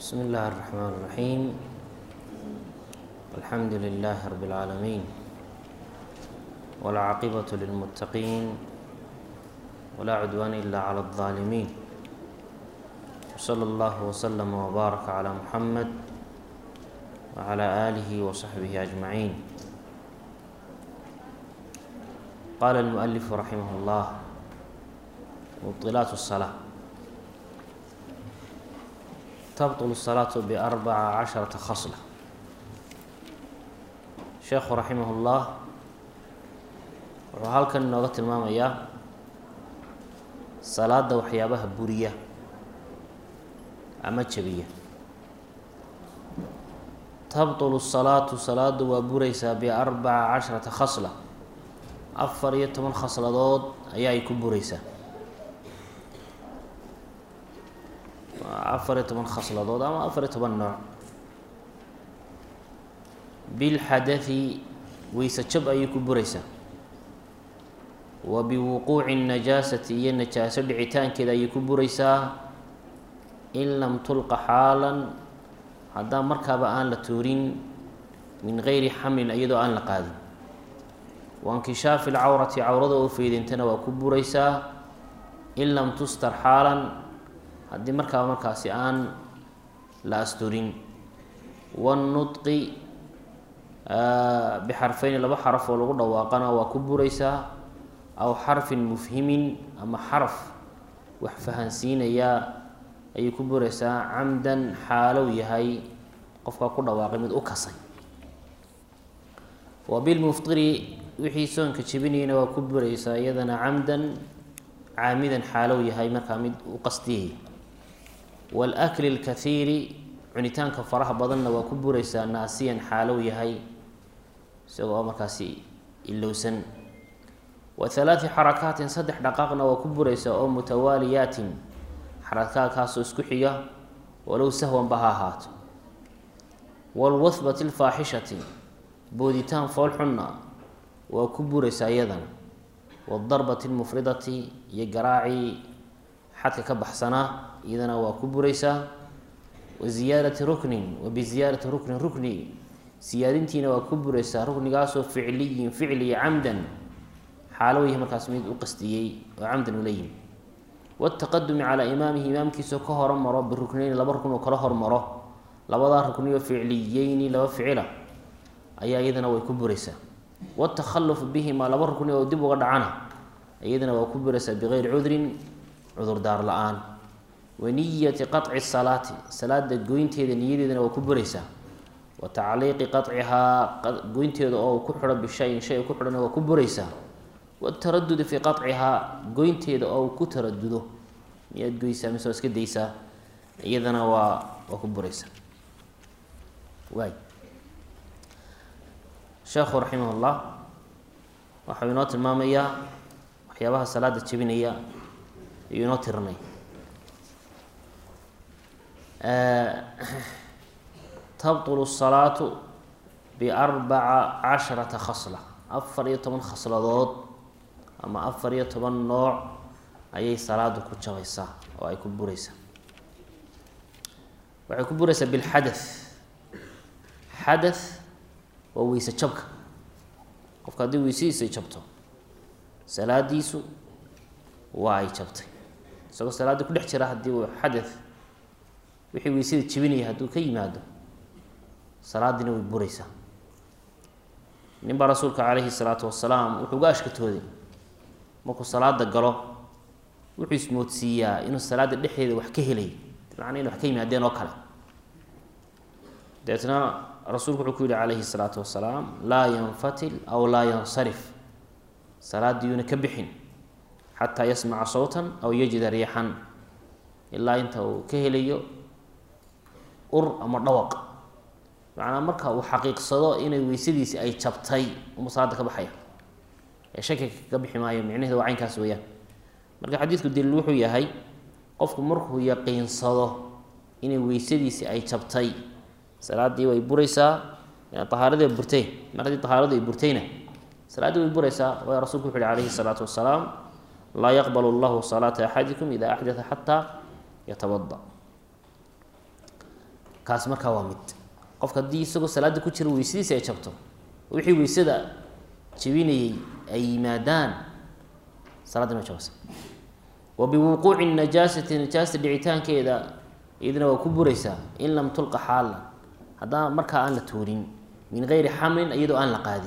بسم الله الرحمن الرحيم الحمد لله رب العالمين والعاقبة للمتقين ولا عدوان إلا على الظالمين وصلى الله وسلم وبارك على محمد وعلى آله وصحبه أجمعين قال المؤلف رحمه الله مبطلات الصلاة تبطل الصلاة بأربع عشرة خصلة sheekhu raximahullah wuxuu halkan inooga tilmaamayaa salaada waxyaabaha buriya ama jabiya tabطulu الsalaatu salaadu waa buraysaa biarbaca casharata khasla afar iyo toban khasladood ayaa ay ku buraysaa afar iyo toban khasladood ama afar iyo toban nooc bilxadai weyse jab ayay ku buraysaa wa biwuquuci najaasati iyo najaaso dhicitaankeeda ayay ku buraysaa in lam tulqa xaalan haddaan markaaba aan la tuurin min geyri xamlin iyadoo aan la qaadin wa inkishaafi lcawrati cawrada oo feydintana waa ku buraysaa in lam tustar xaalan haddii markaaba markaasi aan la asturin wanudqi bixarfeyni laba xaraf oo lagu dhawaaqana waa ku buraysaa aw xarfin mufhimin ama xaraf wax fahansiinayaa ayay ku buraysaa camdan xaalow yahay qofkaa ku dhawaaqay mid u kasay wa bilmuftiri wixii soonka jebinayna waa ku buraysaa iyadana camdan caamidan xaalow yahay markaa mid u qastiyay waalakli lkathiiri cunitaanka faraha badanna waa ku buraysaa naasiyan xaalow yahay isagoo markaasi ilowsan wa halaati xarakaatin saddex dhaqaaqna waa ku buraysaa oo mutawaaliyaatin xarakaadkaasoo isku xiga walow sahwanba ha ahaato walwahbati lfaaxishati booditaan foolxunna waa ku buraysaa iyadana waadarbati lmufridati iyo garaacii xadka ka baxsanaa iyadana waa ku buraysaa wa ziyaadati ruknin wa biziyaadati ruknin rukni siyaadintiina waa ku buraysaa ruknigaasoo ficliyin ficliya camdan xaalow yahay markaas mid u qastiyey oo camdan ula yimi wataqadumi calaa imaamihi imaamkiisao ka hormaro birukneyni laba rukn oo kala hormaro labadaa rukniyo ficliyeyni laba ficila ayaa iyadana way ku buraysaa watakhalufu bihimaa laba rukni oo dib uga dhacana iyadana waa ku buraysaa bigeyri cudrin cudurdaar la-aan wa niyati qaطci salaati salaada goynteeda niyadeedana waa ku buraysaa wa tacliiqi qacihaa goynteeda oo ku xidho bishayin shay ku xidhana waa ku buraysaa wataradudi fii qacihaa goynteeda oo ku taradudo miyaad goysaa mise waa iska daysaa iyadana waa waa ku buraysaa waay sheekhu raximah llah waxau inoo tilmaamayaa waxyaabaha salaada jebinaya ayuu inoo tirinay tabطulu الsalaatu biarbaca casharata khasla afar iyo toban khasladood ama afar iyo toban nooc ayay salaadu ku jabaysaa oo ay ku buraysaa waxay ku buraysaa bilxadath xadath waa weyse jabka qofka haddii weysadiisa jabto salaadiisu waa ay jabtay isagoo salaaddii ku dhex jira haddii uu xadath wixii weysada jebinaya hadduu ka yimaado salaadiina way buraysaa nin baa rasuulka calayhi salaatu wasalaam wuxuu uga ashkatooday markuu salaada galo wuxuu ismoodsiiyaa inuu salaada dhexdeeda wax ka helay bimacnaa in wax ka yimaadeen oo kale deetna rasuulku wuxuu ku yihi calayhi salaatu wasalaam laa yanfatil aw laa yansarif salaadiyuuna ka bixin xataa yasmaca sawtan aw yajida riixan ilaa inta uu ka helayo ur ama dhawaq macnaa marka uu xaqiiqsado inay weysadiisi ay jabtay uma salaada ka baxaya ee shaki ka bixi maayo micnaheeda waa caynkaas weeyaan marka xadiidku daliil wuxuu yahay qofku markuu yaqiinsado inay weysadiisi ay jabtay salaaddii way buraysaa ahaaradii way burtay mar haddii tahaaradu ay burtayna salaaddii way buraysaa waayo rasulku wuxu uhi calayhi salaatu wasalaam laa yaqbal llahu salaata axadikum ida axdaa xataa yatabada kaas markaa waa mid qofka haddii isagoo salaada ku jira weysadiisi ay jabto wixii weysada jabinayey ay yimaadaan salaadda ma jabasa wa biwuquuci najaasati najaasta dhicitaankeeda iyadana waa ku buraysaa in lam tulqa xaalan haddana markaa aan la tuurin min gayri xamlin iyadoo aan la qaadin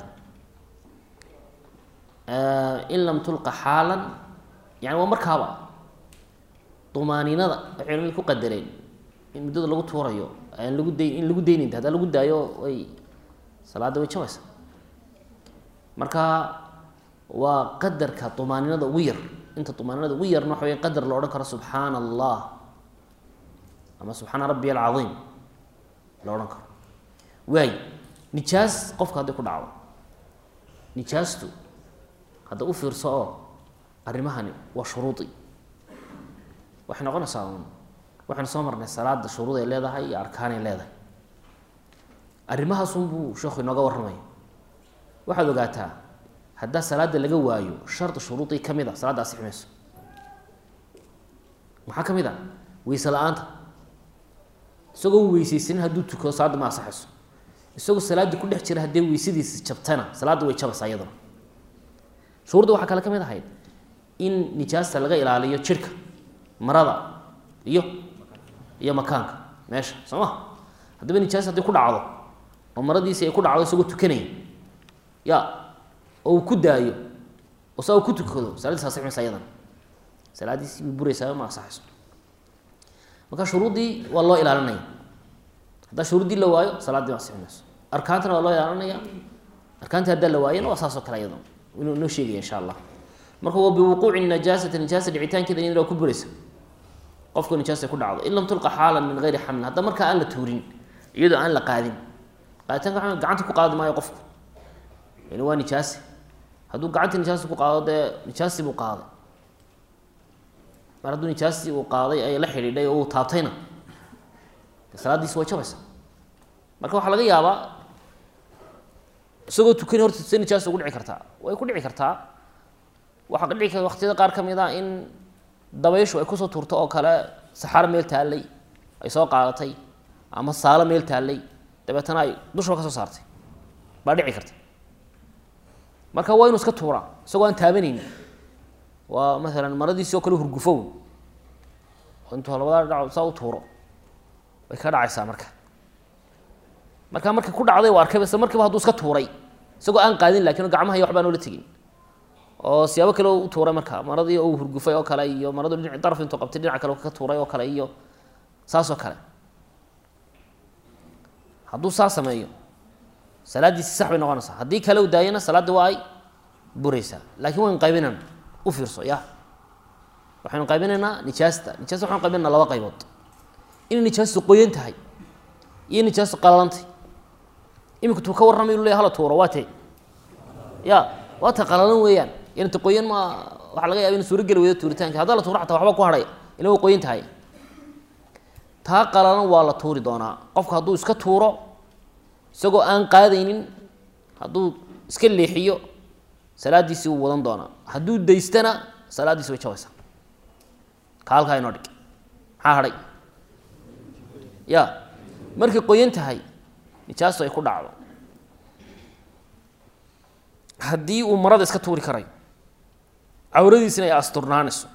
in lam tulqa xaalan yani waa markaaba dumaaninada waxay culimadu ku qadareen in muddada lagu tuurayo aan lagu dayn in lagu daynayn haddaan lagu daayo way salaadda way jabaysa marka waa qadarka dumaaninada ugu yar inta dumaaninada ugu yarna waxa wey qadar la odhan karo subxaana allah ama subxaana rabbiy alcaiim la odhan karo waay nijaas qofka hadday ku dhacdo nijaastu hadda u fiirso oo arrimahani waa shuruudi waxay noqonaysaa un waxaynu soo marnay salaada shuruud ay leedahay iyo arkaanay leedahay arrimahaasun buu sheekhu inooga warramaya waxaad ogaataa haddaa salaada laga waayo shardi shuruudii ka mid a salaadda asix mayso maxaa ka mid a weyse la-aanta isagoo weyseysanin hadduu tukado salaadda ma asaxayso isagoo salaadii ku dhex jira haddee weysadiisi jabtana salaadda way jabaysaa iyaduna shuruudda waxaa kale ka mid ahayd in nijaasta laga ilaaliyo jirhka marada iyo iyo makaanka meesha soo ma haddaba nijaas haddii ku dhacdo oo maradiisi ay ku dhacdo isagoo tukanaya ya oo uu ku daayo oo saa uu ku tukado salaadiis asix maysa iyadana salaadiisi way buraysaa ma asaxayso marka shuruuddii waa loo ilaalinaya haddaa shuruuddii la waayo salaaddii ma asixi mayso arkaantana waa loo ilaalinaya arkaantii haddaa la waayana waa saasoo kale iyadana inuu inoo sheegaya insha allah marka waa biwuquuci najaasati nijaasa dhicitaankeeda iyadana waa ku buraysa qofku nijaasa ku dhacdo in lam tulqa xaalan min gayri xamlin hadda markaa aan la tuurin iyadoo aan la qaadin qaaditaanka waa gacanta ku qaadi maayo qofku yani waa nijaasi hadduu gacanta nijaasi ku qaado dee nijaasi buu qaaday mar hadduu nijaasi uu qaaday ay la xidhiidhay oo uu taabtayna de salaaddiisi way jabaysa marka waxaa laga yaabaa isagoo tukani horta se nijaasa ugu dhici kartaa way ku dhici kartaa waxaa dhici karta waqtiyada qaar ka mid a in dabayshu ay kusoo tuurto oo kale saxaaro meel taallay ay soo qaadatay ama saalo meel taallay dabeetana ay dushaba ka soo saartay baa dhici karta marka waa inuu iska tuuraa isagoo aan taabanayni waa maalan maradiisi oo kale hurgufow intuu labada dhac saa u tuuro way ka dhacaysaa marka marka markii ku dhacday u arkay isla markiiba hadduu iska tuuray isagoo aan qaadin lakin gacmaha iyo waxbaa noola tegin oo siyaabo kale u tuuray marka maradii uu hurgufay oo kale iyo maradu dhinac daraf intuu qabtay dhinac kale ka tuuray oo kale iyo saas oo kale hadduu saa sameeyo salaaddiisi sax bay noqonaysaa haddii kale u daayana salaadda waa ay buraysaa laakiin waynu qaybinayna u fiirso ya waxaynu qaybinaynaa nijaasta nijaasta waxanu qaybinaynaa laba qaybood inay nijaastu qoyan tahay iyo nijaastu qalalantay imika tuu ka warramay inu leya hala tuuro waa tee ya waa ta qalalan weeyaan yani ta qoyan ma waxaa laga yaba ina suuro geli weydo tuuritaanka haddaa la tuuro xataa waxba ku hadhaya ila way qoyan tahay taa qalalan waa la tuuri doonaa qofku hadduu iska tuuro isagoo aan qaadaynin hadduu iska leexiyo salaaddiisii wuu wadan doonaa hadduu daystana salaaddiisi way jabaysaa ka halkaa inoo dhig maxaa hadhay ya markay qoyan tahay nijaastu ay ku dhacdo haddii uu marada iska tuuri karayo cawradiisina ay asturnaanayso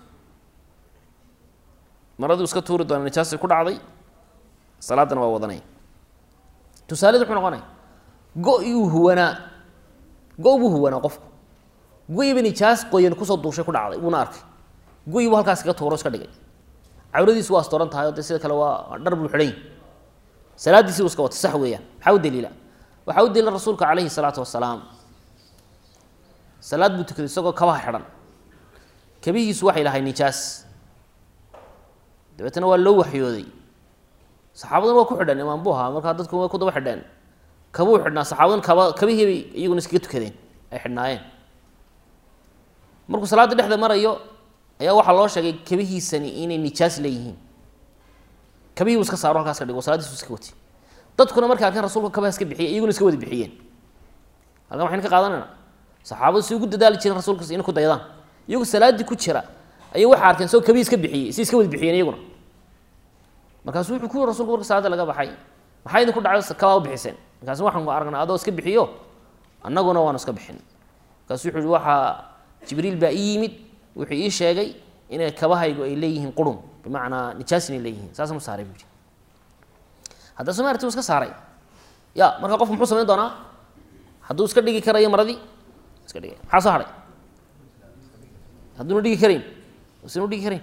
maraduu iska tuuri doona nijaastay ku dhacday salaaddana waa wadanaya tusaaleda wuxuu noqonaya go- uu huwanaa go- buu huwanaa qofku go-iba nijaas qoyan kusoo duushay ku dhacday wuuna arkay go-i buu halkaas kaga tuuro iska dhigay cawradiisi waa asturan tahay o dee sida kale waa dhar buu xidhan yahy salaaddiisi buu iska wata sax weeyaan maxaa u daliila waxaa u daliila rasuulka calayhi salaatu wasalaam salaad buu tukaday isagoo kabaha xidhan kabihiisu waxay lahay nijaas dabeetana waa loo waxyooday saxaabaduna waa ku xidhan imaan buu ahaa markaa dadku way ku daba xidheen kabuu xidhnaa saxaabaduna kaba kabihiibay iyaguna iskaga tukadeen ay xidhnaayeen markuu salaadda dhexda marayo ayaa waxaa loo sheegay kabihiisani inay nijaas leeyihiin kabihii buu iska saaro halkaas ka dhigo salaadiisu iska wati dadkuna markay arkeen rasuulka kabaha iska bixiyay iyaguna iska wada bixiyeen halkan waxaynu ka qaadanayna saxaabadu si ugu dadaali jireen rasuulka inay ku daydaan iyagu salaaddii ku jira ayay waxay arkeen isagoo kabihi iska bixiyey si iska wada bixiyeen iyaguna markaasuu wuxuu ku yiri rasulku marka salaada laga baxay maxaa idinku dhacay kabaa u bixiseen markaasu waxaan aragnaa adoo iska bixiyo annaguna waanu iska bixin markaasu wuxuu yihi waxaa jibriil baa ii yimid wuxuu ii sheegay inay kabahaygu ay leeyihiin qurun bimacnaa nijaas inay leeyihiin saasaan u saaray buu yidhi hadda soo maarti uu iska saaray ya marka qofku muxuu samayn doonaa hadduu iska dhigi karayo maradii iska dhigay maxaa soo hadhay hadduuna dhigi karayn sinu dhigi karayn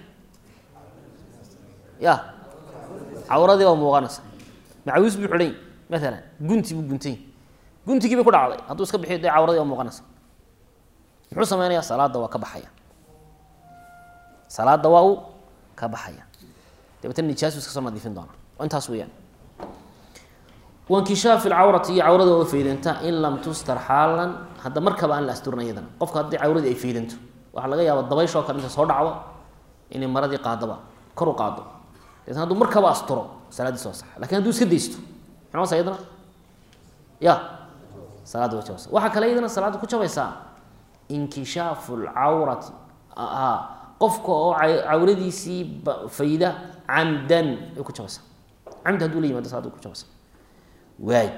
ya cawradii baa muuqanaysa macawiis buu xidhan maalan gunti buu guntay guntigii bay ku dhacday hadduu iska bixiyo dee cawradii baa muuqanaysa muxuu sameynayaa salaadda waa ka baxaya salaadda waa uu ka baxaya dabeetana nijaasu iska soo nadiifin doona intaas weeyaan wankishaafi lcawrati iyo cawrada oo faydanta in lam tustar xaalan hadda markaba aan la asturin iyadana qofka haddii cawradii ay faydanto waxaa laga yaaba dabayshoo kale inta soo dhacdo inay maradii qaadaba kor u qaado deetna hadduu markaba asturo salaaddiis waa sax lakin hadduu iska daysto maxay noqonaysaa iyadana ya salaadda way jabaysa waxaa kale iyadana salaadda ku jabaysaa inkishaafu lcawrati qofka oo cawradiisii fayda camdan ay ku jabaysaa camdi haduu la yimaado salaada ku jabaysa waay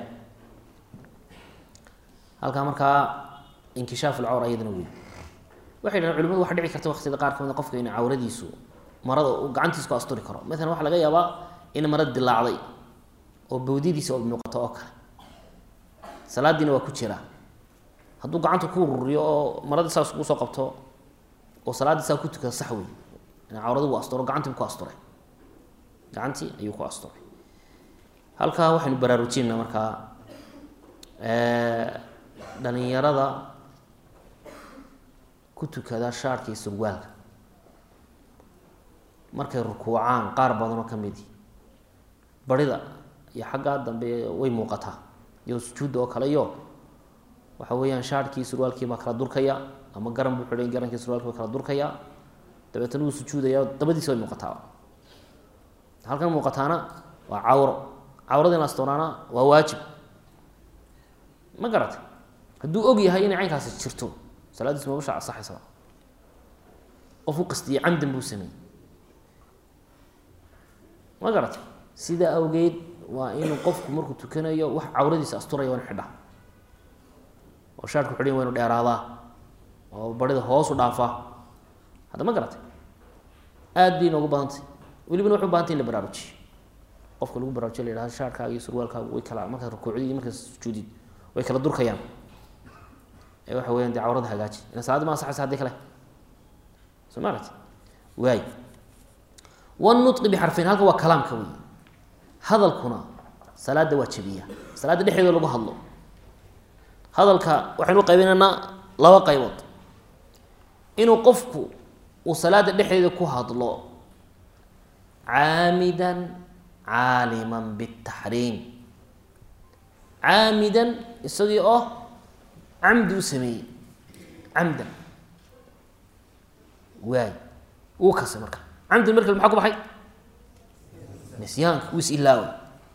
halkaa markaa inkishaaf lcawra iyadana wey waxay dhahen culimadu waxa dhici karta waqtiyada qaar kamid qofka in cawradiisu marada uu gacantiisa ku asturi karo maalan waxaa laga yaabaa in marada dilaacday oo bawdadiisa oo muuqato oo kale salaadiina waa ku jira hadduu gacanta ku ururiyo oo maradii saas ugu soo qabto oo salaaddii saa ku tukada sax wey cawradi uu asturo gacantii ku asturay gacantii ayuu ku asturay halkaa waxaynu baraarujinayna markaa dhalinyarada ku tukada shaarka iyo surwaalka markay rukuucaan qaar badanoo ka midi barida iyo xaggaa dambe way muuqataa iyo sujuudda oo kale iyo waxa weeyaan shaarkii surwaalkii baa kala durkaya ama garan buu xidhay garankii surwaalkii baa kala durkaya dabeetana wuu sujuudaya dabadiisa way muuqataa halkan muuqataana waa cawro cawrada in la astoonaana waa waajib ma garatay hadduu og yahay inay caynkaasi jirto salaadiis mabasha asaxaysaba qof u qastiyey camdan buu sameeyey ma garatay sidaa awgeed waa inuu qofku markuu tukanayo wax cawradiisa asturaya waa inu xidhaa oo shaarku xidhan waa inu dheeraadaa oo barida hoosu dhaafaa hadda ma garatay aad bay inoogu badantay welibana waxay u bahantay in la baraarujiyo qofka lagu baraarujiyo la yidhahdo shaarkaaga iyo surwaalkaagu way kala markaad rukuucdid iyo markaad sujuudid way kala durkayaan ee waxa weyan dee cawrada hagaaji ila salaadda ma ansaxaysa haddii kale soo ma aragti waay wanutqi bixarfayn halka waa kalaamka wey hadalkuna salaadda waa jabiya salaadda dhexdeeda lagu hadlo hadalka waxaynu qaybinaynaa laba qaybood inuu qofku uu salaada dhexdeeda ku hadlo caamidan caaliman bitaxriim caamidan isagii oo camdi u sameeyey camdan waay wuu kasay marka camdan markale maxaa ku baxay nisyaanka wuu is ilaaway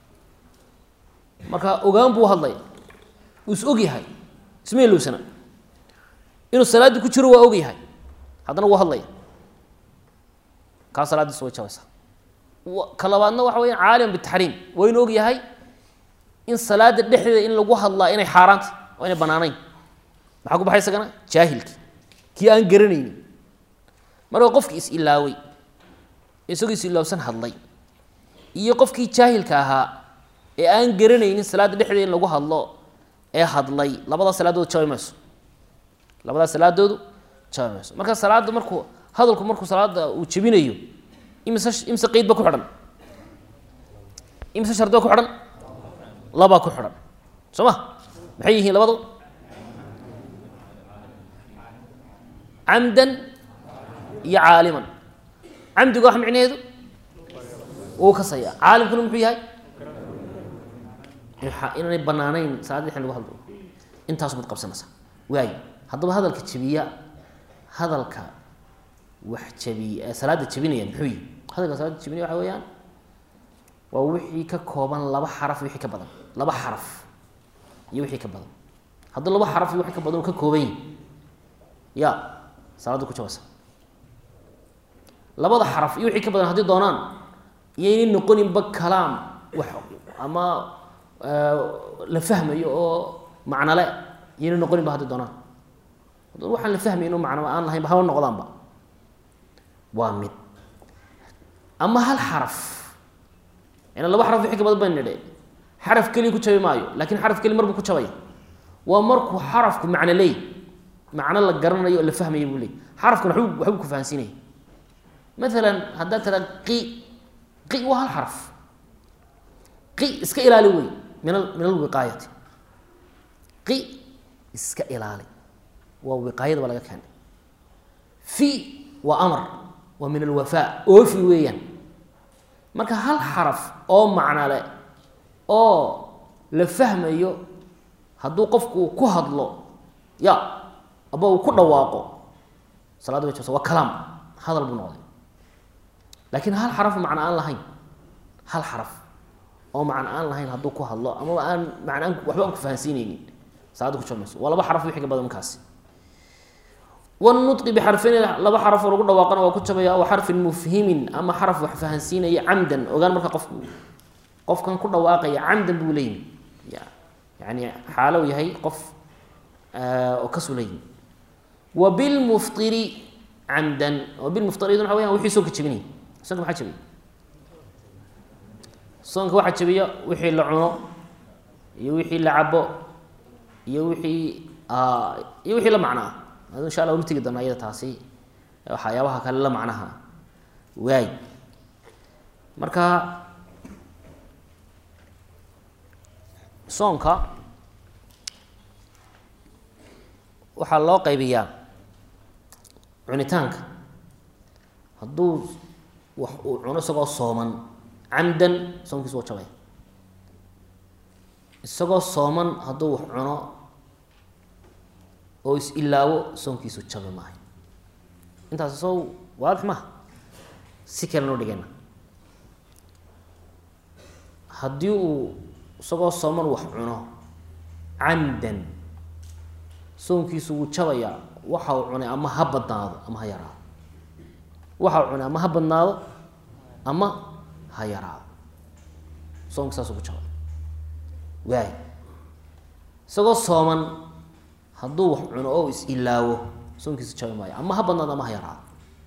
marka ogaan buu hadlay wuu is og yahay isma ilowsana inuu salaaddii ku jiro waa og yahay haddana wuu hadlaya kaa salaaddiis way jabaysaa ka labaadna waxa weya caaliman bitaxriim waa inu og yahay in salaada dhexdeeda in lagu hadlaa inay xaaraanta oo inay banaanayn maxaa ku baxay isagana jaahilki kii aan garanaynin marka qofkii is ilaaway isagoo is ilaawsan hadlay iyo qofkii jaahilka ahaa ee aan garanaynin salaadda dhexdeeda in lagu hadlo ee hadlay labadaa salaadoodu jabi mayso labadaa salaadoodu jabi mayso marka salaadda markuu hadalku markuu salaada uu jebinayo imise imise qeyd ba ku xidhan imise shardi ba ku xidhan labaa ku xidhan soo ma maxay yihiin labadu camdan iyo caaliman camdiga wax micnaheedu wuu kasaya caalimkuna muxuu yahay inaanay banaanayn salaada dexin lagu hadlo intaasu baad qabsanaysaa waay haddaba hadalka jebiya hadalka wax jebiya salaada jebinaya muxuu yihi hadalka salaada jebinaya waxa weeyaan waa wixii ka kooban laba xaraf wixii ka badan laba xaraf iyo wixii ka badan hadduu laba xaraf iyo wixii ka badan uu ka kooban yahi ya salaadda ku jabaysa labada xaraf iyo wixii ka badan haddii doonaan iyo inay noqoninba kalaam wax ama la fahmayo oo macnole iyoyna noqoninba hadday doonaan waxaan la fahmay inu macno aan lahaynba haba noqdaanba waa mid ama hal xaraf ina laba xaraf wixii ka badan baan nidhe xaraf keliya ku jabi maayo lakin xaraf keliya mar buu ku jabaya waa markuu xarafku macno leey macno la garanayo oo la fahmaya buu leey xarafkuna wab waxbuu ku fahansiinaya maalan haddaad tiraa qi qi waa hal xaraf qi iska ilaali wey min min alwiqaayati qi iska ilaali waa wiqaayada ba laga keenay fi waa amar waa min alwafaa oofi weeyaan marka hal xaraf oo macnole oo la fahmayo hadduu qofku uu ku hadlo ya aba uu ku dhawaaqo salaada bay jabsa waa kalaam hadal buu noqday laakiin hal xaraf macno aan lahayn hal xaraf oo macno aan lahayn hadduu ku hadlo amaba aan macnaan waxba aan ku fahansiineynin salaada ku jabmayso waa laba xaraf wixii ka badan markaasi wnuطqi bxarfeyn laba xarafoo lagu dhawaaqana waa ku jabaya aw xarfin mufhimin ama xaraf wax fahansiinaya camdan ogaan marka qofku qofkan ku dhawaaqaya camdan buu leeyimi yani xaalow yahay qof oo kasu leeyimi wa bilmuftiri camdan bilmuftir waa weyan wixii soonka jabinay soonka maxaa jabiya soonka waxaa jabiya wixii la cuno iyo wixii la cabo iyo wixii iyo wixii la macno ah insha alla ula tegi doona iyada taasi waxyaabaha kale la macnaha waay marka soonka waxaa loo qaybiyaa cunitaanka hadduu wax uu cuno isagoo sooman camdan soonkiisu waa jabay isagoo sooman hadduu wax cuno oo is-ilaawo soonkiisu jabi maayo intaas soo waadix maha si kale noo dhigayna haddii uu isagoo sooman wax cuno camdan soonkiisu wuu jabayaa waxa uu cunay ama ha badnaado ama ha yaraado waxa uu cunay ama ha badnaado ama ha yaraado soonka saasuu ku jabay waay isagoo sooman hadduu wax cuno oo is-ilaawo soonkiisu jabi maayo ama ha badnaado ama ha yaraado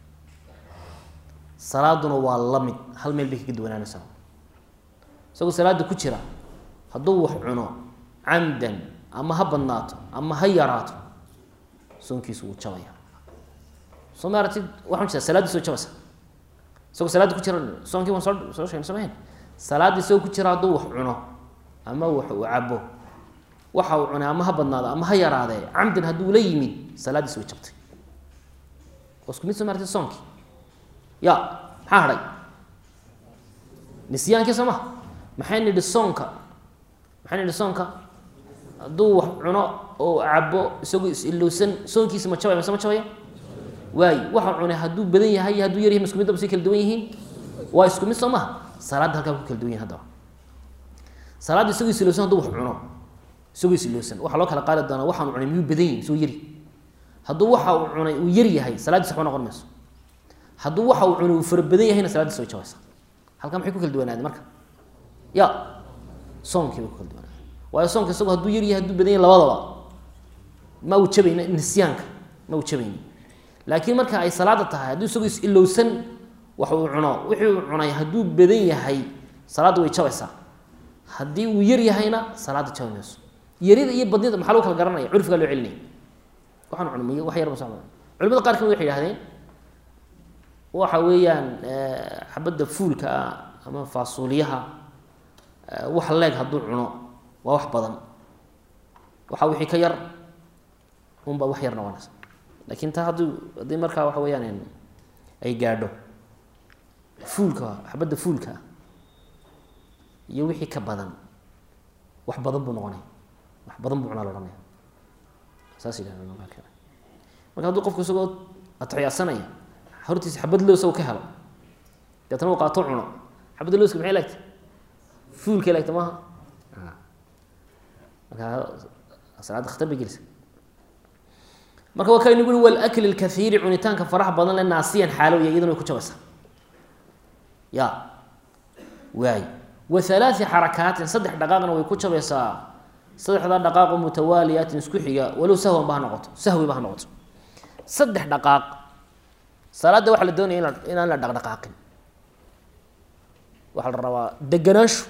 salaaduna waa la mid hal meel bay kaga duwanaanaysaa isagoo salaada ku jira hadduu wax cuno camdan ama ha badnaato ama ha yaraato soonkiisu wuu jabaya soo ma aratid waxaan jeeda salaadii soo jabaysa isagoo salaadda ku jira soonkii waan soo soo sheegna somahayn salaaddii isagoo ku jira hadduu wax cuno ama wax uu cabo waxa uu cunay ama ha badnaado ama ha yaraadee camdan hadduu la yimid salaaddiis way jabtay waa isku mid soo maartid soonkii ya maxaa hadhay nisyaankii soo maha maxay nidhi soonka maxay nidhi soonka hadduu wax cuno oo cabo isagoo is-ilowsan soonkiisa ma jabaya mase ma jabaya waayo waxa cunay hadduu badan yahay iyo hadduu yar yahay ma isku mid ba say kala duwan yihiin waa isku mid soo maha salaadda halkaa ku kala duwan yihin haddaba salaadda isagoo is-ilowsan hadduu wax cuno isagoo is-ilowsan waxaa loo kala qaadi doonaa waxaanu cunay miyuu badan yahi isagoo yari hadduu waxa uu cunay uu yar yahay salaaddiis waxba noqon mayso hadduu waxa uu cunay uu fara badan yahayna salaaddiis way jabaysa halkaa maxay ku kala duwanaadeen marka ya soonkii bay ku kala duwanaadeen waayo soonka isagoo hadduu yar yahay hadduu badan yahay labadaba ma uu jabayna nisyaanka ma uu jabayni laakiin marka ay salaada tahay hadduu isagoo is-ilowsan wax uu cuno wixii uu cunay hadduu badan yahay salaadda way jabaysaa haddii uu yar yahayna salaadda jabi mayso yarida iyo badnida maxaa lagu kala garanaya curfigaa loo celinaya waxaan cunay wax yar ma soo culimada qaar kamid waxay yihahdeen waxa weeyaan xabadda fuulka ah ama faasuuliyaha wax leeg hadduu cuno waa wax badan waxa wixii ka yar unbaa wax yar noqonaysa lakin taa hadduu haddii markaa waxa weeyaan ay gaadho fuulka xabadda fuulka ah iyo wixii ka badan wax badan buu noqonaya wax badan buu cunaa la ohanaya saas yidhahda marka hadduu qofku isagoo atixyaadsanaya hortiisa xabad loos u ka helo deetna uu qaato cuno xabadda looska maxay laagtay fuulkay laagtay maaha markaa salaadda khatar bay gelisa marka waa kaynu ui walakli lkaiiri cunitaanka faraha badan le naasiyan xaalowya iyadana way ku jabaysaa ya waay wa halaai xarakaatin saddex dhaqaaqna way ku jabaysaa saddexdaa dhaqaaqo mutawaaliyaatin isku xiga walow sahwan ba ha noqoto sahwi ba ha noqoto saddex dhaqaaq salaadda waxaa la doonaya ina inaan la dhaqdhaqaaqin waxaa la rabaa deganaanshu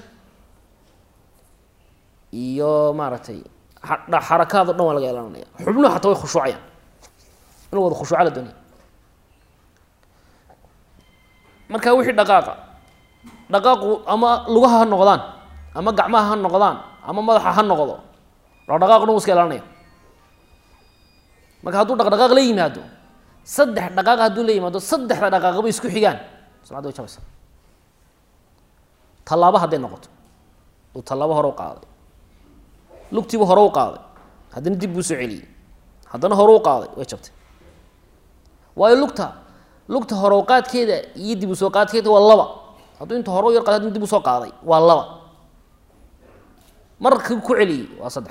iyo maaragtay xarakaad o dhan waa laga elananaya xubnuhu xataa way khushuucayaan inuu wada khushuuca la doonaya marka wixii dhaqaaqa dhaqaaqu ama lugaha ha noqdaan ama gacmaha ha noqdaan ama madaxa ha noqdo dhaqdhaqaaq dhan wu iska elanaya marka hadduu dhaqdhaqaaq la yimaado saddex dhaqaaq hadduu la yimaado saddexda dhaqaaqba isku xigaan salaadda way jabaysa tallaabo hadday noqoto uu tallaabo hore u qaaday lugtiibu hore u qaaday haddana dib buu soo celiyey haddana hore u qaaday way jabtay waayo lugta lugta hore u qaadkeeda iyo dib u soo qaadkeeda waa laba hadduu inta hore u yar qaday haddana dib u soo qaaday waa laba marka ku celiyey waa saddex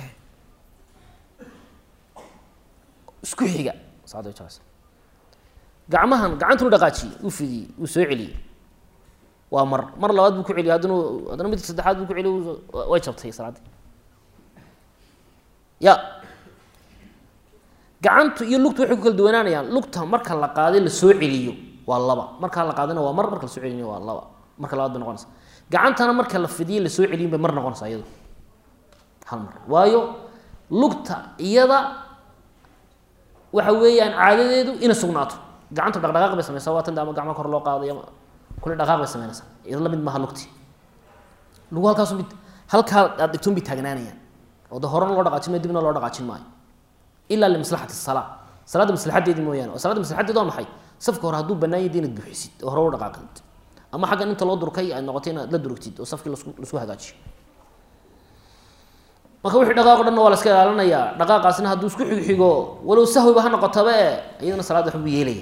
isku xiga salaadda way jabaysa gacmahan gacantuu dhaqaajiyey uu fidiyey uu soo celiyey waa mar mar labaad buu ku celiyey haddana haddana midka saddexaad buu ku celiyey way jabtay salaaddii ya gacantu iyo lugtu waxay ku kala duwanaanayaan lugta marka la qaaday la soo celiyo waa laba markaa la qaadina waa mar marka la soo celinayo waa laba marka labaad bay noqonaysa gacantana marka la fidiye la soo celiyin bay mar noqonaysa iyado hal mar waayo lugta iyada waxa weeyaan caadadeedu inay sugnaato gacanta dhaqdhaqaaq bay sameysaa waa tan de ama gacma kor loo qaaday ama kule dhaqaaq bay sameynaysaa iyado la mid maaha lugti lugu halkaasu mid halkaa aad dhigtoon bay taagnaanayaan oo de horena loo dhaqaajin maayo dibna loo dhaqaajin maayo ilaa limaslaxati salaa salaadda maslaxadeedi mooyaane oo salaadda maslaxadeed waa maxay safka hore hadduu bannaan yahay inaad buuxisid oo hore u dhaqaaqid ama xaggan inta loo durkay aad noqotay inaad la durugtid oo safkii lasku lasku hagaajiyo marka wixii dhaqaaq o dhanna waa la iska ilaalinayaa dhaqaaqaasna hadduu isku xigxigo walow sahwiba ha noqotaba e iyadana salaadda waxbuu yeelaya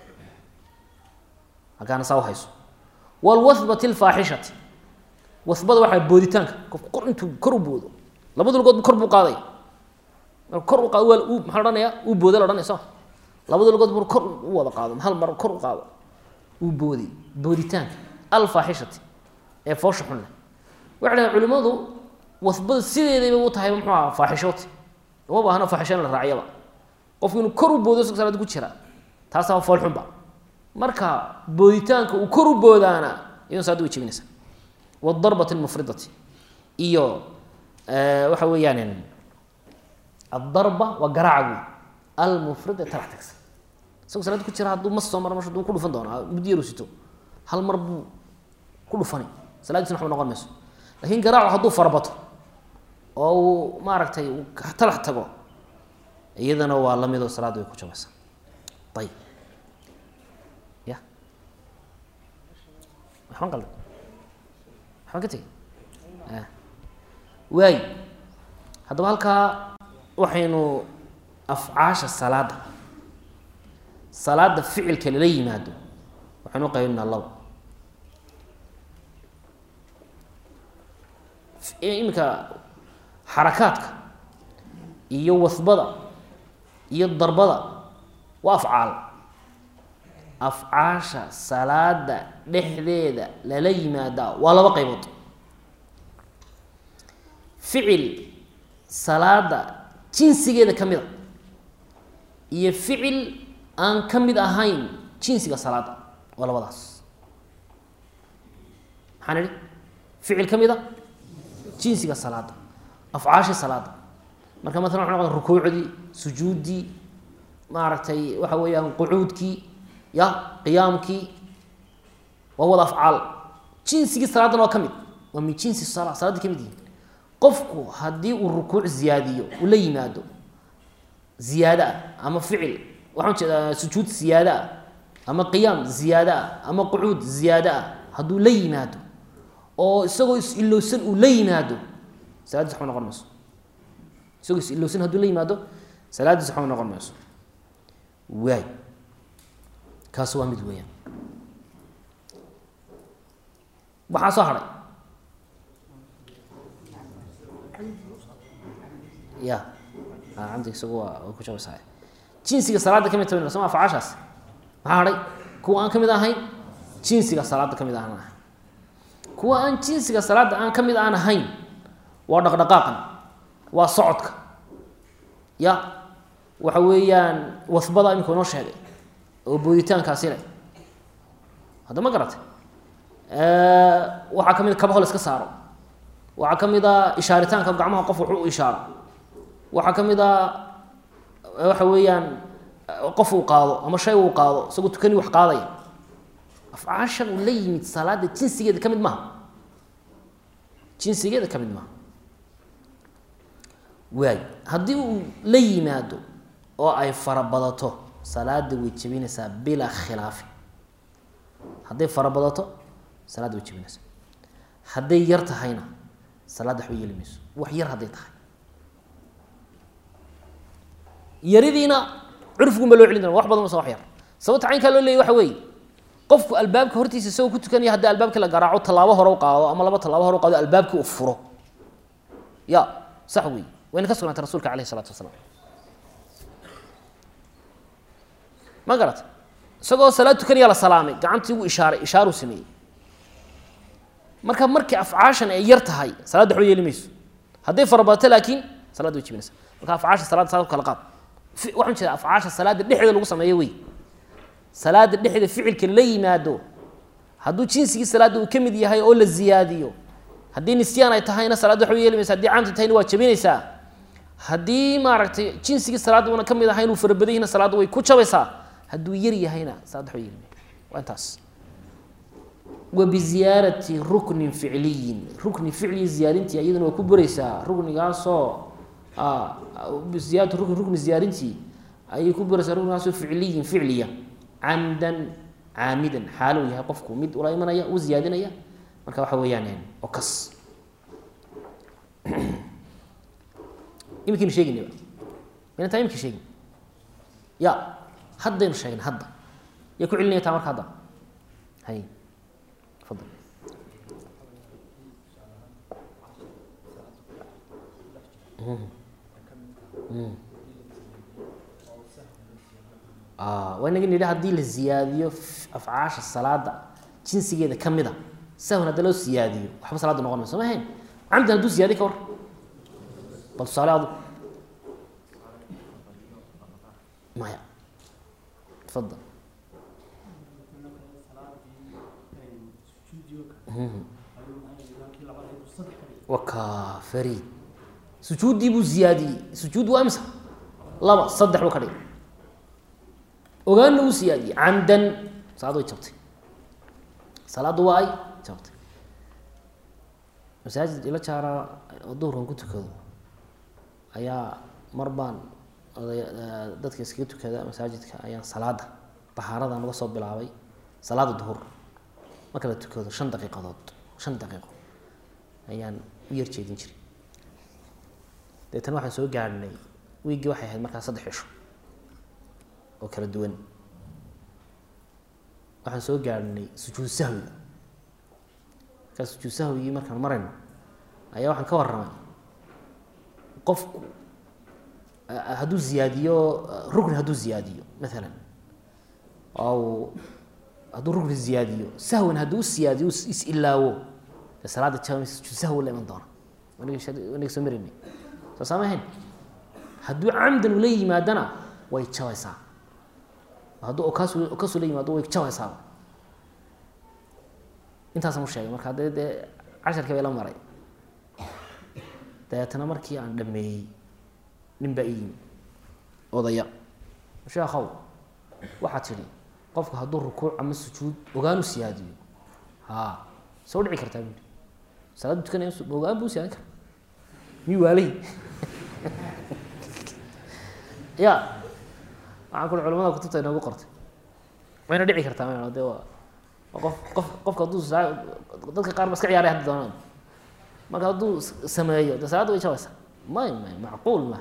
halkaana saa uhayso walwathbati lfaaxishati wathbada waxaa booditaanka qofku kor intuu kor u boodo labada lugood kor buu qaadaya marka kor u qaado waa uu maxaa la odhanaya uu booda la odhanaya soo labada lugood buu kor u wada qaado hal mar kor u qaado uu booday booditaanka alfaaxishati ee foosha xun leh waxay dhahay culimmadu wasbada sideedayba u tahay muxuu aha faaxishooti uma baahna faaxisho in la raaciyaba qofku inuu kor u boodo isagoo salaada ku jira taasaa fool xunba marka booditaanka uu kor u boodaana iyadoo salaada way jebinaysa wadarbati almufridati iyo waxa weeyaan adarba waa garaaca wey almufrida talax tagsan isagoo salaada ku jira hadduu mas soo mara masha duu ku dhufan doona muddo yaru sito hal mar buu ku dhufani salaadiisna waxba noqon mayso lakin garaacu hadduu farabato oo uu maaragtay uu talax tago iyadana waa la midoo salaadda way ku jabaysaa ayib ya waxbaan qalda waxbaan ka tegey waay haddaba halkaa waxaynu afcaasha salaadda salaadda ficilka lala yimaado waxaynu u qaybinaa labo iminka xarakaadka iyo wasbada iyo darbada waa afcaal afcaasha salaada dhexdeeda lala yimaadaa waa laba qaybood ficil salaada jinsigeeda ka mid a iyo ficil aan ka mid ahayn jinsiga salaada waa labadaas maxaan idhi ficil ka mid a jinsiga salaada afcaashii salaada marka maalan waxa noqda rukuucdii sujuuddii maaragtay waxa weeyaan qucuudkii ya qiyaamkii waa wada afcaal jinsigii salaadan waa ka mid waa min jinsi sala salaadii ka mid yihin qofku haddii uu rukuuc ziyaadiyo uu la yimaado ziyaado ah ama ficil waxaan jeedaa sujuud ziyaado ah ama qiyaam ziyaado ah ama qucuud ziyaado ah hadduu la yimaado oo isagoo is-ilowsan uu la yimaado salaadiis waxba noqon mayso isagoo is-ilowsan hadduu la yimaado salaadiis waxba noqon mayso waay kaas waa mid weeyaan waxaa soo hadhay ya camdi isagu waa way ku jabaysaa jinsiga salaada ka mid taban soma afcaashaas maxaa hadhay kuwa aan ka mid ahayn jinsiga salaada ka mid ahaan ahay kuwa aan jinsiga salaada aan ka mid aan ahayn waa dhaqdhaqaaqan waa socodka ya waxa weeyaan wasbada imika inoo sheegay oo booditaankaasi leh hadda ma garatay waxaa ka mid a kabaho la iska saaro waxaa ka mid a ishaaritaanka gacmaha qof wax u ishaaro waxaa ka mid a waxa weeyaan qof uu qaado ama shay uu qaado isagoo tukani wax qaadaya afcaashan uu la yimid salaada jinsigeeda ka mid maaha jinsigeeda ka mid maaha waay haddii uu la yimaado oo ay farabadato salaada way jebinaysaa bilaa khilaafi hadday farabadato salaadda way jebinaysaa hadday yar tahayna salaadda waxba yeeli mayso wax yar hadday tahay yaridiina curfiguunba loo celin doona wax badan mase wax yar sababta caynkaa loo leeyay waxa weeye qofku albaabka hortiisa isagoo ku tukanaya haddii albaabkii la garaaco tallaabo hore u qaado ama laba tallaabo hore u qaado albaabkii uu furo ya sax wey wayna ka sugnaatay rasuulka alayh isalaatu wasalaam ma garata isagoo salaad tukanaya la salaamay gacantii ugu ishaaray ishaaruu sameeyey marka markii afcaashan ay yar tahay salaadda waxba yeeli mayso hadday farabadato laakiin salaadda way jibinaysa marka afcaasha salaadda saa kala qaad waxaan jeeda afcaasha salaadda dhexdeeda lagu sameeyo wey salaada dhexdeeda ficilka la yimaado hadduu jinsigii salaadda uu ka mid yahay oo la ziyaadiyo haddii nisyaan ay tahayna salaadda waxba yeeli maysa haddii camdi tahayna waa jabinaysaa haddii maaragtay jinsigii salaadda una ka mid ahayn uu farabadan yahina salaadda way ku jabaysaa hadduu yar yahayna salaadda waxba yeeli maysa waa intaas wa biziyaarati ruknin ficliyin rukni ficliyi ziyaarintii iyaduna waa ku buraysaa ruknigaasoo ziyaaratu rukni rukni ziyaarintii ayay ku buraysaa ruknigaasoo ficliyin ficliya camdan caamidan xaalo yahay qofku mid ula imanaya u ziyaadinaya marka waxa weeyaan oo kas iminkaynu sheegaynaba mayna taa imika sheegin ya haddaynu sheegna hadda yaa ku celinaya taa marka hadda hay fadal waa inaga nidhi haddii la ziyaadiyo afcaasha salaada jinsigeeda ka mida sahwan hadda loo siyaadiyo waxba salaada noqon mayso ma ahayn camdan hadduu siyaadiy ka war bal tusaale adu maya tafadal waka fariid sujuuddii buu ziyaadiyey sujuud waa imsa laba saddex buu ka dhigay ogaanna uu siyaadiyey camdan salaadda way jabtay salaadda waa ay jabtay masaajid ila jaara oo duhurkan ku tukado ayaa mar baan oday dadka iskaga tukada masaajidka ayaan salaada bahaaradan uga soo bilaabay salaada duhur marka la tukado shan daqiiqadood shan daqiiqo ayaan u yar jeedin jiray deetana waxaan soo gaadhnay wiiggii waxay ahayd markaa saddex cisho oo kala duwan waxaan soo gaadhnay sujuud sahwiga markaa sujuud sahwigii markaan marayno ayaa waxaan ka warramay qofku hadduu ziyaadiyo rukni hadduu ziyaadiyo maalan oo hadduu rukni ziyaadiyo sahwan hadduu usiyaadiyo is-ilaawo dee salaada jaamis sujuud sahwi la iman doona wanaga soo maraynay soo saama ahayn hadduu camdan ula yimaadana way jabaysaa hadduu okaas okaasu la yimaado way jabaysaaba intaasaan u sheegay marka dee dee casharkii bay la maray dabeetana markii aan dhameeyey nin baa ii yimi odaya sheekhow waxaa tidhi qofku hadduu rukuuc ama sujuud ogaan u siyaadiyo ha soo dhici kartaa buui salaaddu tukanaya ogaan buu siyaadin kara miyuu waalay ya waxaan kuli culamada kutubta inoogu qortay wayna dhici kartaa ma de waa qof qof qofka hadduu dadka qaar ba iska ciyaaray haddi doonaan marka hadduu sameeyo de salaadda way jabaysaa may may macquul maaha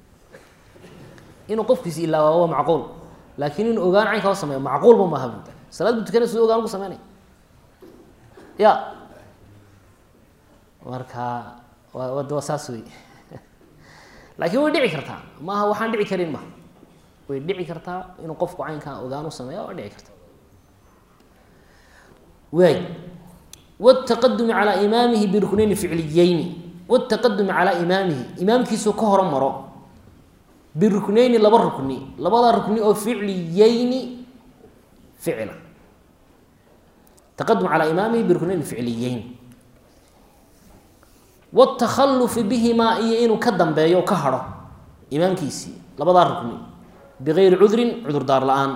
inuu qofkiisi ilaawaa waa macquul laakiin inuu ogaan caynkaa u sameeyo macquulba maaha bu salaad buu tukanay siduu ogaan ugu sameynaya ya marka wa waa saas wey laakiin way dhici kartaa maaha waxaan dhici karin maha way dhici kartaa inuu qofku caynkaa ogaan u sameeya waa dhici karta waay wاtaqadumi calaa imaamihi biruknayni ficliyeyni wاtaqadumi calaa imaamihi imaamkiisuu ka horo maro biruknayni laba rukni labada rukni oo ficliyeyni ficla taqadum calaa imaamihi biruknayni ficliyeyn wاtakhalufi bihimaa iyo inuu ka dambeeyo o ka haro imaamkiisii labadaa rukni bigayri cudrin cudurdaar la-aan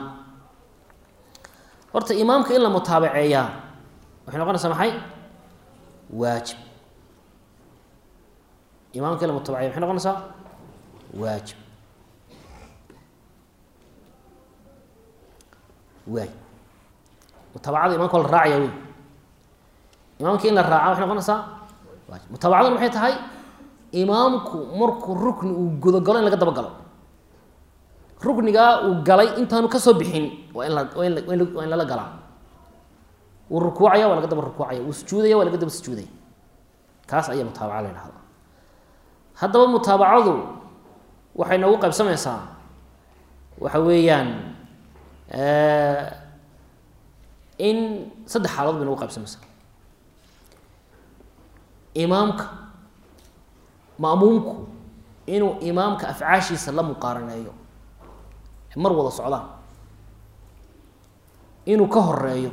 horta imaamka in la mutaabaceeyaa waxay noqonaysaa maxay waajib imaamka in la mutaabaceeya maxay noqonaysaa waajib waay mutaabacada imaamka waa la raacaya wey imaamka in la raaca waxay noqonaysaa waajib mutaabacaduna maxay tahay imaamku markuu rukni uu gudagalo in laga daba galo ruknigaa uu galay intaanu kasoo bixin waa in la waa in la waa in lala galaa wuu rukuucaya waa laga daba rukuucaya wuu sujuudaya waa laga daba sujuudaya kaas ayaa mutaabaca la ydhahdaa haddaba mutaabacadu waxay noogu qaybsamaysaa waxa weeyaan in saddex xaalaod bay noogu qaybsamaysaa imaamka ma'muumku inuu imaamka afcaashiisa la muqaaraneeyo mar wada socdaan inuu ka horeeyo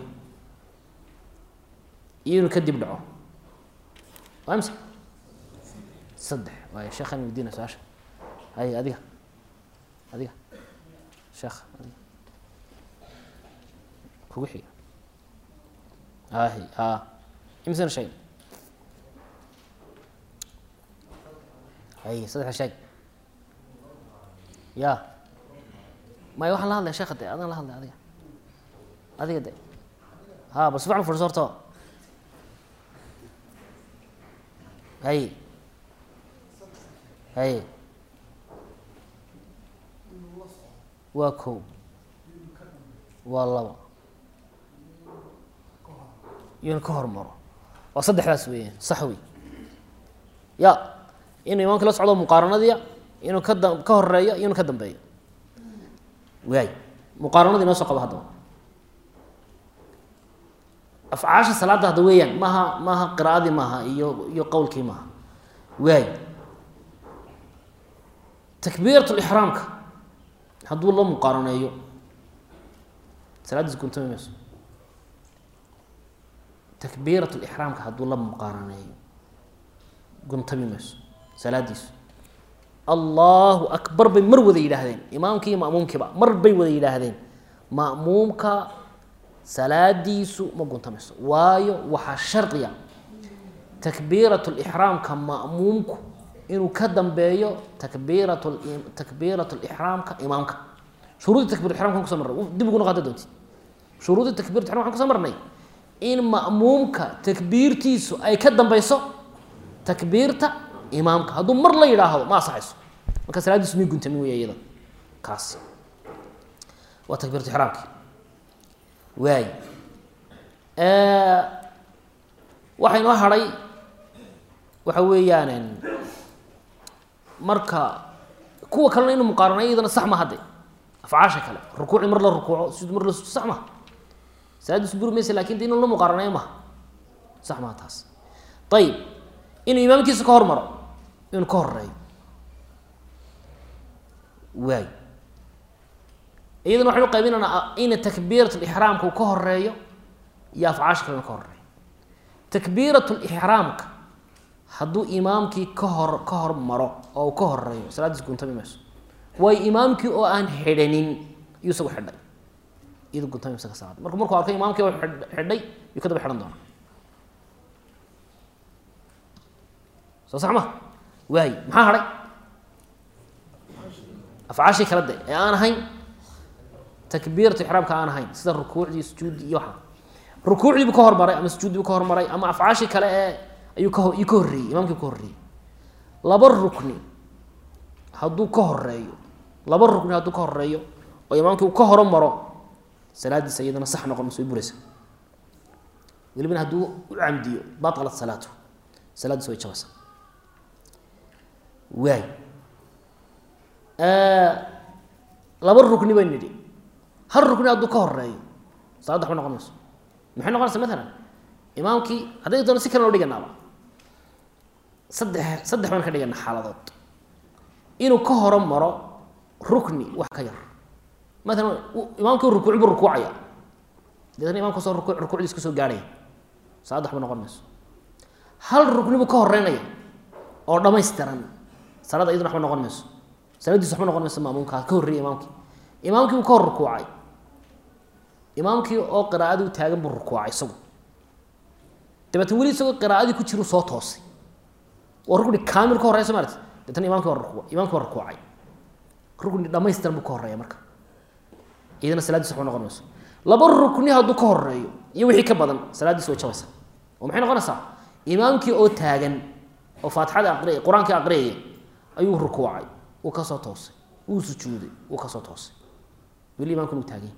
iyo inuu kadib dhaco waa imse saddex waay sheekhan weydiina su-aasha hay adiga adiga sheekh adiga kugu xiga ahi a imsena sheeg hay saddexa sheeg ya maya waxaan la hadlaya sheekha de adaan la hadlay adiga adiga de ha bal si fican fadhiso horto hay hay waa kow waa laba iyona ka hormaro waa saddexdaas weeyaan sax wey ya inuu imaamka la socdo muqaaranadiya inuu ka da ka horeeyo iyo inuu ka dambeeyo waay muqaaranadii noo soo qabo haddaba afcaasha salaadda hadda weeyaan maaha maaha qiraa'adii maaha iyo iyo qowlkii maaha waay takbiirat lixraamka hadduu la muqaaraneeyo salaaddiis guntami mayso takbiirat lixraamka hadduu la muqaaraneeyo guntami mayso salaadiisu allahu akbar bay mar wada yidhaahdeen imaamkii iyo ma'muumkiiba mar bay wada yidhaahdeen ma'muumka salaadiisu ma guntamayso waayo waxaa shardiya takbiirat lixraamka ma'muumku inuu ka dambeeyo takbiirat takbiirat lixraamka imaamka shuruudii takbir ixramka kuso marnay dib ugu noqota doonti shuruudii takbirat ixram waxaan kuso marnay in ma'muumka takbiirtiisu ay ka dambeyso takbiirta imaamka hadduu mar la yidhaahdo ma asaxayso marka salaadiisu may guntamin wey iyada kaas waa takbiirat ixraamki waay waxaa inoo hadhay waxa weeyaan marka kuwa kalena inuu muqaaranayo iyadana sax ma hadde afcaasha kale rukuuci mar la rukuuco sujud mar la sujud sax maha salaadiisu buri maysa lakin de inuu la muqaaranayo maha sax maha taas ayib inuu imaamkiisa ka hormaro inuu ka horeeyo waay iyadana waxaynu qaybinaynaa ina takbiirat lixraamka uu ka horeeyo iyo afcaasha kalena ka horeeyo takbiirat lixraamka hadduu imaamkii ka hor ka hor maro oo uu ka horeeyo salaadiis guntami mayso waayo imaamkii oo aan xidhanin iyuu isagu xidhay iyadu guntami mayso ka salaada marka markuu arko imaamkii oo xidhay yuu ka daba xidhan doonaa soo sax ma waay maxaa hadhay afcaashii kala de ee aan ahayn takbiiratu ixraamka aan ahayn sida rukuucdii sujuuddii iyo waxa rukuucdii buu ka hormaray ama sujuuddii buu ka hormaray ama afcaashii kale ee ayuu ka iyuu ka horreeyey imaamkii ka horreeyey laba rukni hadduu ka horeeyo laba rukni hadduu ka horeeyo oo imaamkii uu ka horomaro salaadiisa iyadana sax noqon mayso way buraysa welibana hadduu u camdiyo batalat salaatu salaadiisa way jabaysa waay laba rukni baynu nidhi hal rukni hadduu ka horeeyo salaadda waxba noqon mayso maxay noqonaysa maalan imaamkii hadday doona si kale loo dhiganaaba saddex saddex baan ka dhigana xaaladood inuu ka horo maro rukni wax ka yar maalan imaamkii rukuuc buu rukuucaya deetna imamka soo rukuuc rukuucdiis ka soo gaarhaya salaad waxba noqon mayso hal rukni buu ka horeynaya oo dhamaystiran salaada iyaduna waxba noqon mayso salaadiis waxba noqon mayso maamuumkaa ka horreeyay imaamkii imaamkii buu ka hor rukuucay imaamkii oo qiraa'adii u taagan buu rukuucay isagu dabeetna weli isagoo qiraa'adii ku jiru soo toosay waa rukni kaamil ka horreya soo maarti deetna imamki waa ruku imamki waa rukuucay rukni dhamaystiran buu ka horreeya marka iyadana salaadiis waxba noqon mayso laba rukni hadduu ka horeeyo iyo wixii ka badan salaaddiis way jabaysaa oo maxay noqonaysaa imaamkii oo taagan oo faatixada aqriyay qur-aankii aqriyaya ayuu rukuucay uu kasoo toosay wuu sujuuday uu kasoo toosay weli imamkuna uu taagany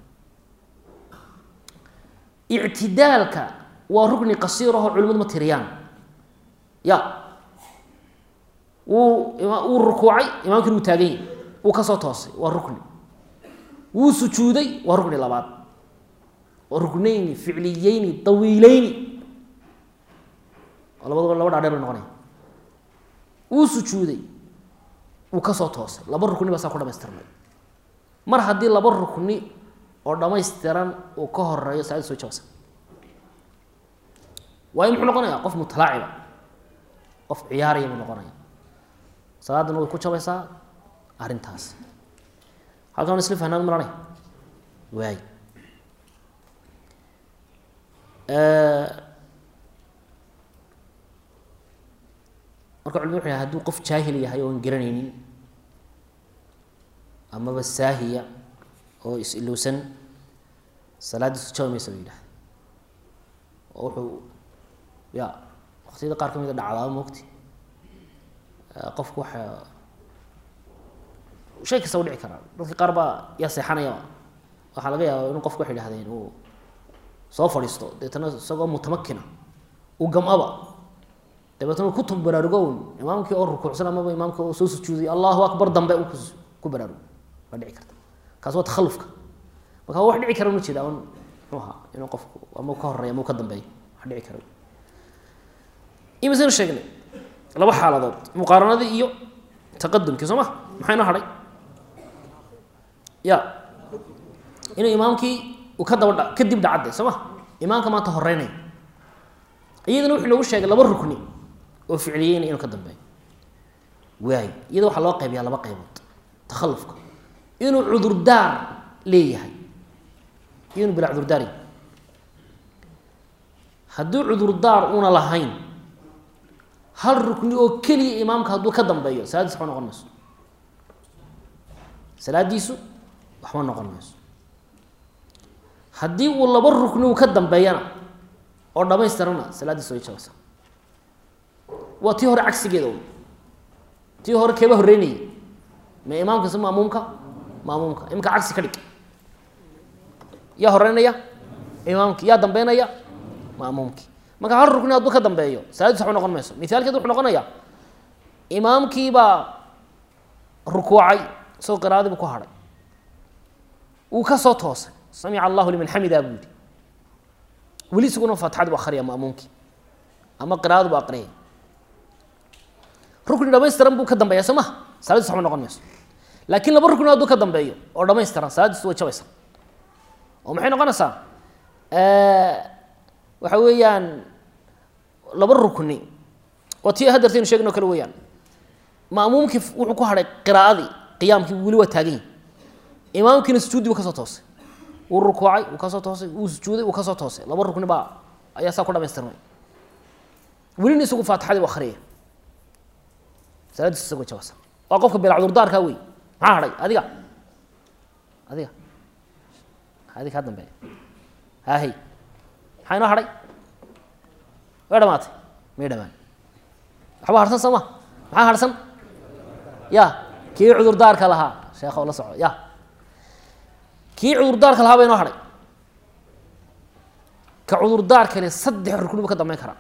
ictidaalka waa rukni qasiir ahoo culimadu ma tiriyaan ya wuu wuu rukuucay imaamkina wuu taagan yahy wuu kasoo toosay waa rukni wuu sujuuday waa rukni labaad waa ruknayni ficliyeyni dawiileyni oo labadaba laba dhaadheer bay noqonaya wuu sujuuday wuu kasoo toosay laba rukni baa saa ku dhamaystirnay mar haddii laba rukni oo dhamaystiran uu ka horeeyo salaadii soo jabasa waayo muxuu noqonaya qof mutalaaciba qof ciyaaraya buu noqonaya salaadana way ku jabaysaa arrintaas halkan isla fahnaan maranay waay marka culimadu wuxu hadduu qof jaahil yahay oon garanaynin amaba saahiya oo is-ilowsan salaaddiisu jabi maysa ba yidhahda oo wuxuu ya waktiyada qaar ka mida dhacdaaba mogti qofku waxa shay kasta u dhici karaa dadka qaar baa yaa seexanaya waxaa laga yaaba inuu qofku waxay idhahdeen uu soo fadhiisto deetana isagoo mutamakina uu gam-aba dabeetna uu ku tub baraarugown imaamkii oo rukuucsan amaba imaamka oo soo sujuuday allahu akbar dambe uu ku baraarugo waa dhici karta kaas waa takhallufka marka wax dhici kara una jeeda on muxuu ahaa inuu qofku ama ka horeeya ama ka dambeeyo wax dhici kara imisaynu sheegnay laba xaaladood muqaaranadii iyo taqadumkii soo ma maxaa inoo hadhay ya inuu imaamkii uu ka daba dha kadib dhacadde soo ma imaamka maanta horeynaya iyadana wuxuu noogu sheegay laba rukni oo ficliyeyna inuu ka dambeeyo waay iyada waxaa loo qaybiyaa laba qaybood takhallufka inuu cudurdaar leeyahay iyo inuu bilaa cudurdaar yahay hadduu cudurdaar una lahayn hal rukni oo keliya imaamka hadduu ka dambeeyo salaaddiis waxba noqon mayso salaaddiisu waxba noqon mayso haddii uu laba rukni uu ka dambeeyana oo dhamaystirana salaaddiis way jabaysa waa tii hore cagsigeeda un tii hore keeba horreynayay ma imaamka se maamuumka maamuumka imika cagsi ka dhig yaa horeynaya imaamki yaa dambeynaya maamuumki marka hal rukni hadduu ka dambeeyo salaaddiis waxba noqon mayso mithaalkeed wuxuu noqonaya imaamkiibaa rukuucay isagoo qiraadibu ku hadhay wuu ka soo toosay samica allahu liman xamida buu yihi weli isaguna faatixadi bu akhriya maamuumkii ama qiraadu bu aqriyay rukni dhamaystiran buu ka dambeeya soo maha salaaddiis waxba noqon mayso laakiin laba rukni hadduu ka dambeeyo oo dhamaystiran salaaddiisu way jabaysa oo maxay noqonaysaa waxa weeyaan laba rukni oo tii hadeertaynu sheegin o kale weeyaan maamuumkii wuxuu ku hadhay qiraa'adii qiyaamkii weli waa taagan yahi imaamkiina sujuudi buu kasoo toosay wuu rukuucay wuu kasoo toosay wuu sujuuday wuu kasoo toosay laba rukni baa ayaa saa ku dhamaystirmay welina isagu faatixadii u akriyaya salaadiis isagoo jabasa waa qofka bilaa cudurdaarkaa wey maxaa hadhay adiga adiga adiga kaa dambeeya haahey maxaa inoo hadhay way dhamaatay may dhamaan waxba harsan soo ma maxaa harsan ya kii cudurdaarka lahaa sheekho la soco ya kii cudurdaarka lahaa ba inoo hadhay ka cudurdaarka le saddex rukni buu ka dambeyn karaa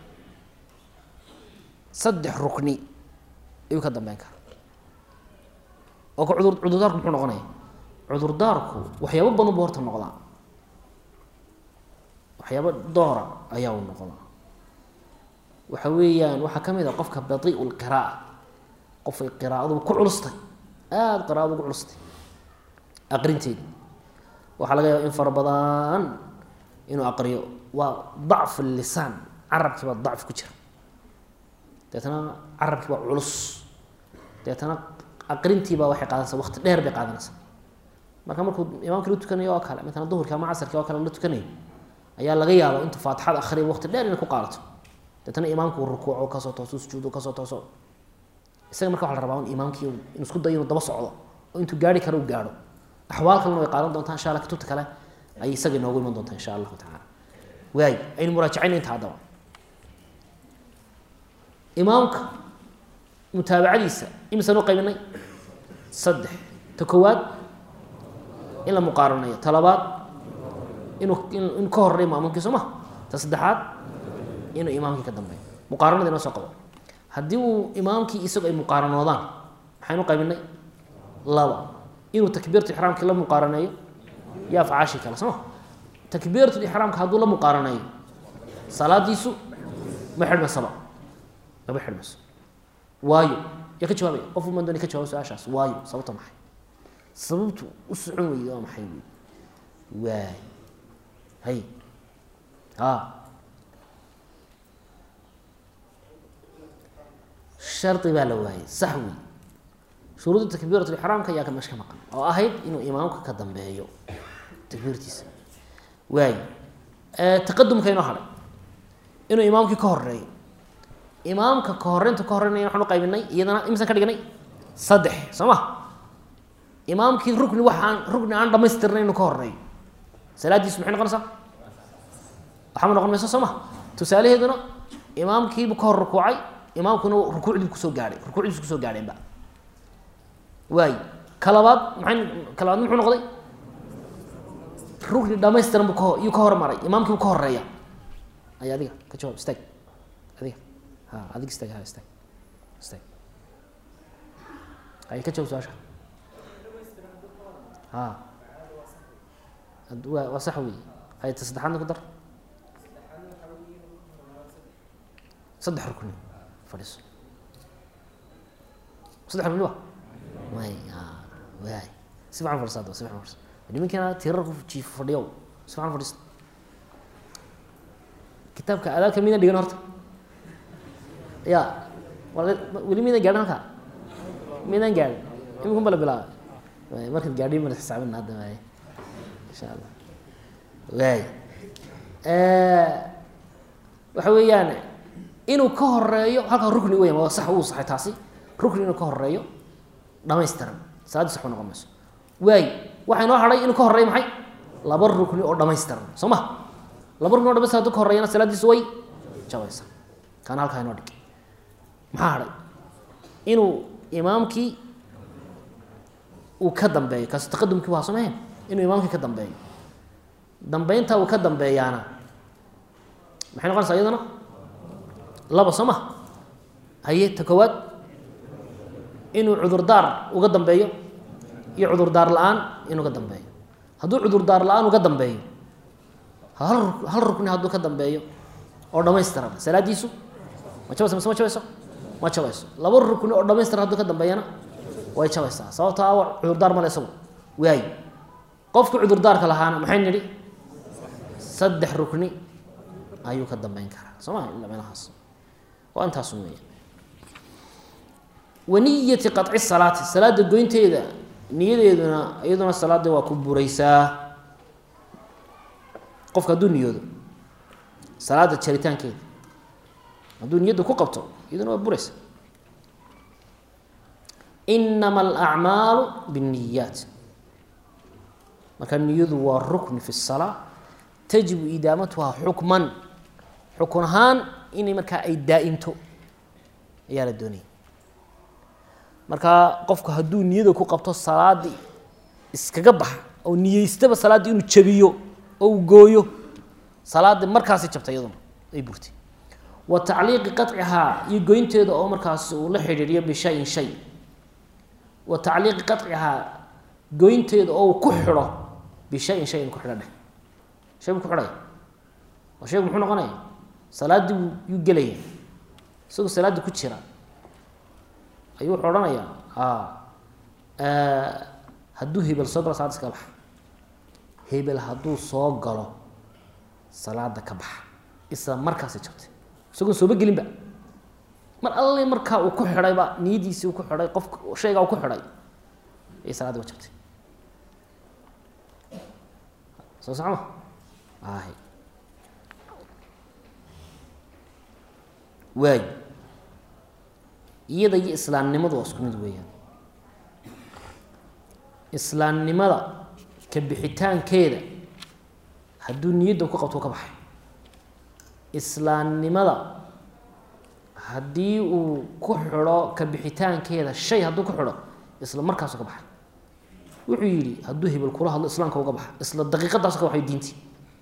saddex rukni ayuu ka dambeyn karaa oo ka cudur cudurdaarku muxuu noqonaya cudurdaarku waxyaabo badan buu horta noqdaa waxyaabo doora ayaa uu noqdaa waxa weeyaan waxaa ka mid a qofka badiiu lqira'a qofay qiraa'adu ku culustay aada qiraa'adu ugu culustay aqrinteedi waxaa laga yaaba in fara badan inuu aqriyo waa dacf lisaan carabkii baa dacf ku jira deetana carabkii baa culus deetana aqrintiibaa waxay qaadanaysaa waqti dheer bay qaadanaysaa marka markuu imaamkii la tukanayo oo kale matala duhurkii ama casarkii oo kale la tukanayo ayaa laga yaaba intuu faatixada akhriya waqti dheer inay ku qaadato deetana imaamku rukuuco kasoo tooso sujuudo kasoo tooso isaga marka waxa la rabaa in imaamkii inu isku dayo inuu daba socdo oo intuu gaari karo u gaadho axwaal kalena way qaadan doontaa insha allah kutubta kale ayay isaga inoogu iman doontaa insha allahu tacala waay aynu muraajacayna inta haddaba imaamka mutaabacadiisa imisaan u qaybinay saddex ta koowaad in la muqaaranayo ta labaad inuu inuu ka horeeyo maamuumkii soo ma ta saddexaad inuu imaamkii ka dambeeyo muqaaranada inoo soo qabo haddii uu imaamkii isagu ay muqaaranoodaan maxaynu qaybinay laba inuu takbiiratu ixraamkii la muqaaraneeyo iyo afcaashii kale soo ma takbiiratu ixraamka hadduu la muqaaraneeyo salaadiisu ma xidhmasaba maba xidhmayso waayo yaa ka jawaabaya qof uman dooni ka jawaba su-aashaas waayo sababta maxay sababtu u socon weyde waa maxay wey waay hay a shardi baa la waayey sax wey shuruudda takbiirat lixraamka ayaa ka meesha ka maqan oo ahayd inuu imaamka ka dambeeyo takbiirtiisa waay taqadumka inoo hadhay inuu imaamkii ka horeeyo imaamka ka horeynta ka horeynaya waxaan u qaybinay iyadana imisan ka dhignay saddex soo ma imaamkii rukni waxaan rukni aan dhamaystirnay inuu ka horeeyo salaadiisu maxay noqonaysaa waxama noqon mayso soo ma tusaalaheeduna imaamkiibu ka hor rukuucay imaamkuna rukuucdii kusoo gaadhay rukuucdiisu kusoo gaadheenba waay ka labaad maxay ka labaad muxuu noqday rukni dhamaystiran bu kaho iyuu ka hormaray imaamkiibu ka horeeya ay adiga ka jawaab istaag adiga ha adig istaag ha istaag istaag ay ka jawaab su-aasha ha waa waa sax wey hay ta saddexaadna ku dar saddex rukni fadhiiso saddex rukni wa way waay si fican fadhisa adaba si fican fadhisa nimankiina tirar ku jiif fadhiyow si fican fadhista kitaabka adaabka midna dhigan horta ya weli midaan gaadhin halka midaan gaadhin imikun bala bilaabay markaad gaadhin mana xisaabina hadda waay insha allah waay waxa weeyaan inuu ka horeeyo halkaa rukni weya waa sax uu saxay taasi rukni inuu ka horeeyo dhamaystiran salaadii sax ba noqon mayso waay waxaa inoo hadhay inuu ka horeeyo maxay laba rukni oo dhamaystiran soo ma laba rukni o dhamaystiran haduu ka horeeyana salaadiisu way jabaysa kaana halkaa inoo dhig maxaa hadhay inuu imaamkii uu ka dambeeyo kaasi taqadumkii waa sameen inuu imaamkii ka dambeeyo dambeynta uu ka dambeeyaana maxay noqonaysaa iyadana laba soo ma haye ta koowaad inuu cudurdaar uga dambeeyo iyo cudurdaar la-aan inuu ka dambeeyo hadduu cudurdaar la-aan uga dambeeyo hal hal rukni hadduu ka dambeeyo oo dhamaystiran salaadiisu ma jabaysa mise ma jabayso ma jabayso laba rukni oo dhamaystiran hadduu ka dambeeyana way jabaysaa sababto a cudurdaar male isagu waayo qofka cudurdaarka lahaana maxay nidhi saddex rukni ayuu ka dambeyn karaa soo ma ila meelahaas waa intaasun weya waniyati qaطci salaati salaada goynteeda niyadeeduna iyaduna salaada waa ku buraysaa qofka hadduu niyoodo salaada jaritaankeeda hadduu niyadda ku qabto iyaduna waa buraysa inama alacmaalu bاniyaat marka niyadu waa rukni fi الsalaa tajibu idaamatuhaa xukman xukun ahaan inay markaa ay daa-into ayaa la doonaya marka qofku hadduu niyada ku qabto salaadii iskaga baxa oo niyeystaba salaaddii inuu jabiyo oo uu gooyo salaaddii markaasi jabtay iyaduna ay burtay wa tacliiqi qaطcihaa iyo goynteeda oo markaasi uu la xidhiiriyo bishayin shay wa tacliiqi qaطcihaa goynteeda oo uu ku xidho bishayin shay in ku xidho dheh shay buu ku xidhaya oo shaygu muxuu noqonaya salaaddii yuu gelaya isagoo salaada ku jira ayuu wuxuu odhanayaa hadduu hebel soo galo salaada iskaga baxa hebel hadduu soo galo salaada ka baxa isla markaasay jabtay isagoon sooba gelinba mar alle markaa uu ku xidhayba niyadiisii uu ku xidhay qofka shaygaa uu ku xidhay ayay salaadii ba jabtay soo socma ahi waayo iyada iyo islaamnimadu waa isku mid weeyaan islaamnimada ka bixitaankeeda hadduu niyadda ku qabto u ka baxay islaamnimada haddii uu ku xidho ka bixitaankeeda shay hadduu ku xidho isla markaasu ka baxay wuxuu yidhi hadduu hebel kula hadlo islaamka uga baxa isla daqiiqadaasu ka baxay diintii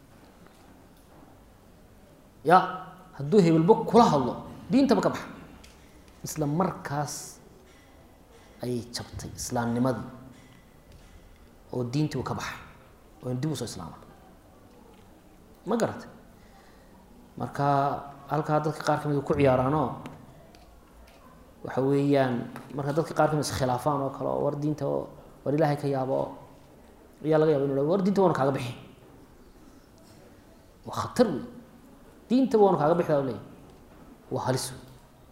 ya hadduu hebelba kula hadlo diintaba ka baxa isla markaas ayay jabtay islaamnimadii oo diintii u ka baxay oo dib usoo islaama ma garatay marka halkaa dadka qaar kamid ku ciyaaraanoo waxa weeyaan marka dadka qaar kamid iskhilaafaan oo kale oo war diinta war ilaahay ka yaabo oo ayaa laga yaba inu war diinta waanu kaaga bixi waa khatar wey diintaba waanu kaaga bixi leeyahy waa halis wey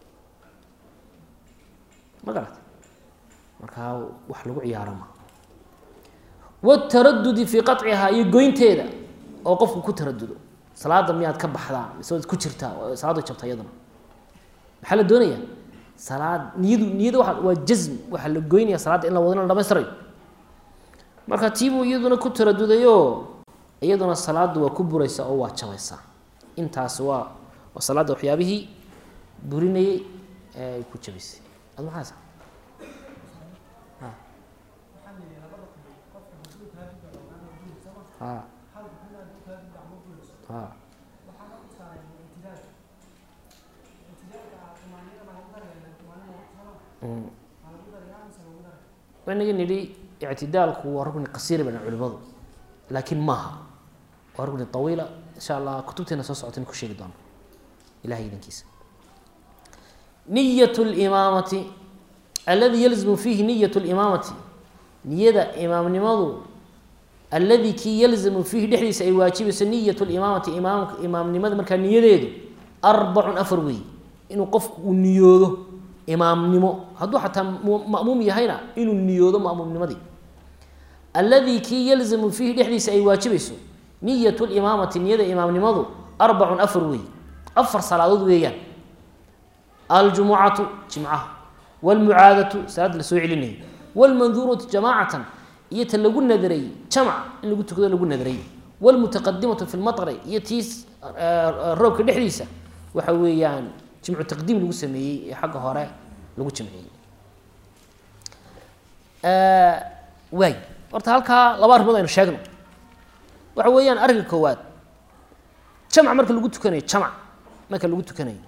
ma garatay markaa wax lagu ciyaaro ma wataradudi fii qacihaa iyo goynteeda oo qofku ku taradudo salaada miyaad ka baxdaa mise waad ku jirtaa salaada jabta iyaduna maxaa la doonayaa salaad niyadu niyada waa waa jazm waxaa la goynaya salaadda in la wado in la dhamaystirayo marka tiibuu iyaduna ku taradudayo iyaduna salaaddu waa ku buraysa oo waa jabaysaa intaas waa waa salaadda waxyaabihii burinayey ee ay ku jabaysay ad maxaasa ha ha inaga nidhi ictidaalku waa rukni qasiira bana culimadu laakiin maaha waa rukni awiila insha allah kutubteena soo socota ku sheegi doono ilahay idankiisa niyat limaamati aladi yalzimu fiihi niyat limaamati niyada imaamnimadu aladi kii yalzamu fiihi dhexdiisa ay waajibayso niyat limaamati imaam imaamnimada markaa niyadeedu arbacun afar weey inuu qofku uu niyoodo imaamnimo hadduu xataa ma'muum yahayna inuu niyoodo ma'muumnimadii alladii kii yalzamu fiihi dhexdiisa ay waajibayso niyat limaamati niyada imaamnimadu arbacun afar weey afar salaadood weeyaan aljumucatu jimcaha wاlmucaadatu salaada la soo celinayay wاlmanduuratu jamaacatan iyo ta lagu nadaray jamc in lagu tukado lagu nadaray wاlmutaqadimatu fi lmaطri iyo tiis roobka dhexdiisa waxa weeyaan jimcu taqdiim lagu sameeyey ee xagga hore lagu jamciyey waay horta halkaa laba arrimood aynu sheegno waxa weeyaan arrinka koowaad jamc marka lagu tukanayo jamc marka lagu tukanayo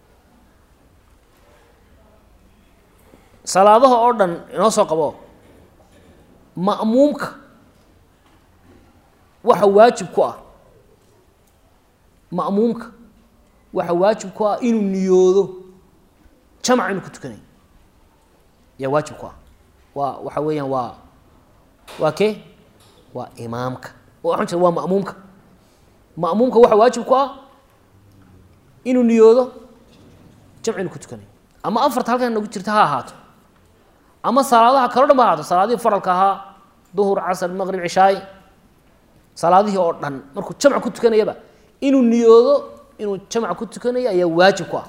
salaadaha oo dhan inoo soo qabo ma'muumka waxa waajib ku ah ma'muumka waxa waajib ku ah inuu niyoodo jamc inuu ku tukanayo yaa waajib ku ah waa waxa weeyaan waa waa kee waa imaamka waxaan jira waa ma'muumka ma'muumka waxa waajib ku ah inuu niyoodo jamc inuu ku tukanayo ama afarta halkan nagu jirta ha ahaato ama salaadaha kaloo dhan ba ahaato salaadihii faralka ahaa duhur casr maqrib cishaay salaadihii oo dhan markuu jamc ku tukanayaba inuu niyoodo inuu jamc ku tukanayo ayaa waajib ku ah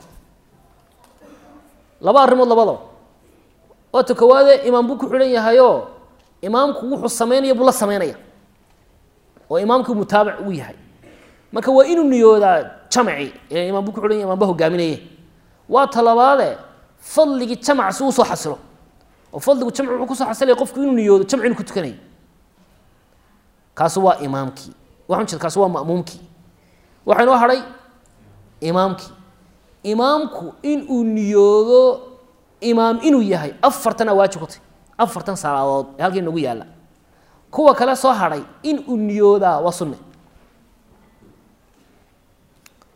laba arrimood labadaba waata koowaade imaam buu ku xidhan yahayoo imaamku wuxuu sameynaya buu la sameynaya oo imaamkii mutaabic uu yahay marka waa inuu niyoodaa jamci ee imaam buu ku xidhan yahay imaamba hogaaminaye waa talabaade fadligii jamc si uu soo xasilo oo fadligu jamci wuxuu kusoo xasilaya qofku inuu niyoodo jamci inuu ku tukanayo kaasi waa imaamkii waxaan jeeda kaasi waa ma'muumkii waxaa inoo hadhay imaamkii imaamku inuu niyoodo imaam inuu yahay afartana waajib ku tay afartan salaadood ee halkii nagu yaalla kuwa kale soo hadhay in uu niyoodaa waa sunne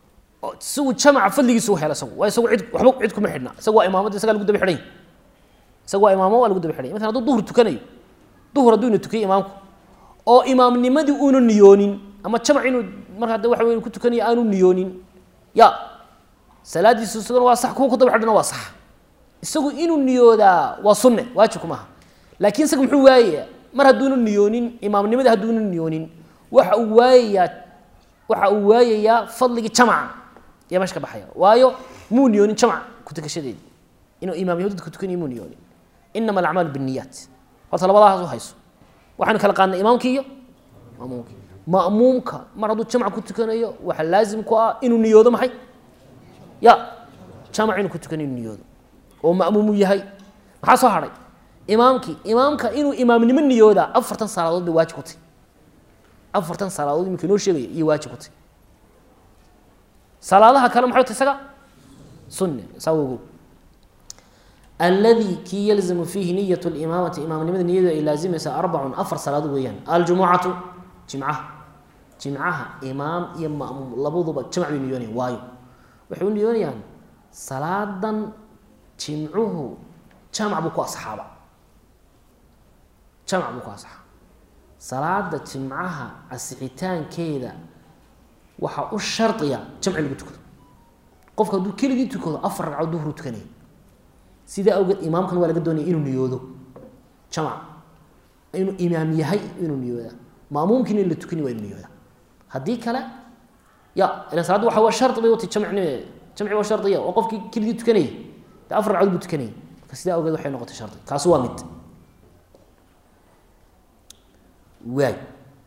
isagu jamaca fadligiisa u hela isagu waa isagu cid waxba cid kuma xidhna isagu waa imaamada isagaa lagu daba xidhan yahay isagu waa imaamo waa lagu daba xidhan yahay masalan hadduu duhur tukanayo duhur hadduu ina tukiyay imaamku oo imaamnimadii uuna niyoonin ama jamac inuu marka hadda waxa wey ku tukanayo aanu niyoonin ya salaadiisu isaguna waa sax kuwa ku daba xidhana waa sax isagu inuu niyoodaa waa sunne waajibku maaha laakiin isaga muxuu waayayaa mar hadduuna niyoonin imaamnimadii hadduuna niyoonin waxa uu waayayaa waxa uu waayayaa fadligii jamaca iyo meesha ka baxaya waayo muu niyoonin jamac ku tukashadeedii inuu imaamnimo dadka tukanayo muu niyoonin inama alacmaalu binniyaat horta labadahaas u hayso waxaynu kala qaadnay imaamkii iyo ma'muumkii ma'muumka mar hadduu jamac ku tukanayo waxa laazim ku ah inuu niyoodo maxay ya jamac inuu ku tukanayo inuu niyoodo oo ma'muumu yahay maxaa soo hadhay imaamkii imaamka inuu imaamnimo niyoodaa afartan salaadood bay waajib ku tahy afartan salaadood iminka inoo sheegaya iyo waajib ku tahy salaadaha kale maxay tahy isaga sunne saa ogow alladii kii yalzamu fiihi niyat limaamati imaamnimada niyadu ay laazimaysa arbacun afar salaadood weeyaan aljumucatu jimcaha jimcaha imaam iyo ma'muum labaduba jamac bay niyoonayaan waayo waxay u niyoonayaan salaadan jimcuhu jamac buu ku asaxaaba jamac buu ku asaxaa salaada jimcaha asixitaankeeda waxaa u shardiya jamci lagu tukado qofka hadduu keligii tukado afar ragcood duhru tukanaya sidaa awgeed imaamkan waa laga doonaya inuu niyoodo jamac inuu imaam yahay inuu niyooda maamuumkiina in la tukani waa inuu niyooda haddii kale ya ila salaadda waxa waa shardi bay watay jamcnimeeda jamci waa shardiya oo qofkii keligii tukanayay dee afar ragcood buu tukanayay marka sidaa awgeed waxay noqotay shardi kaasi waa mid waay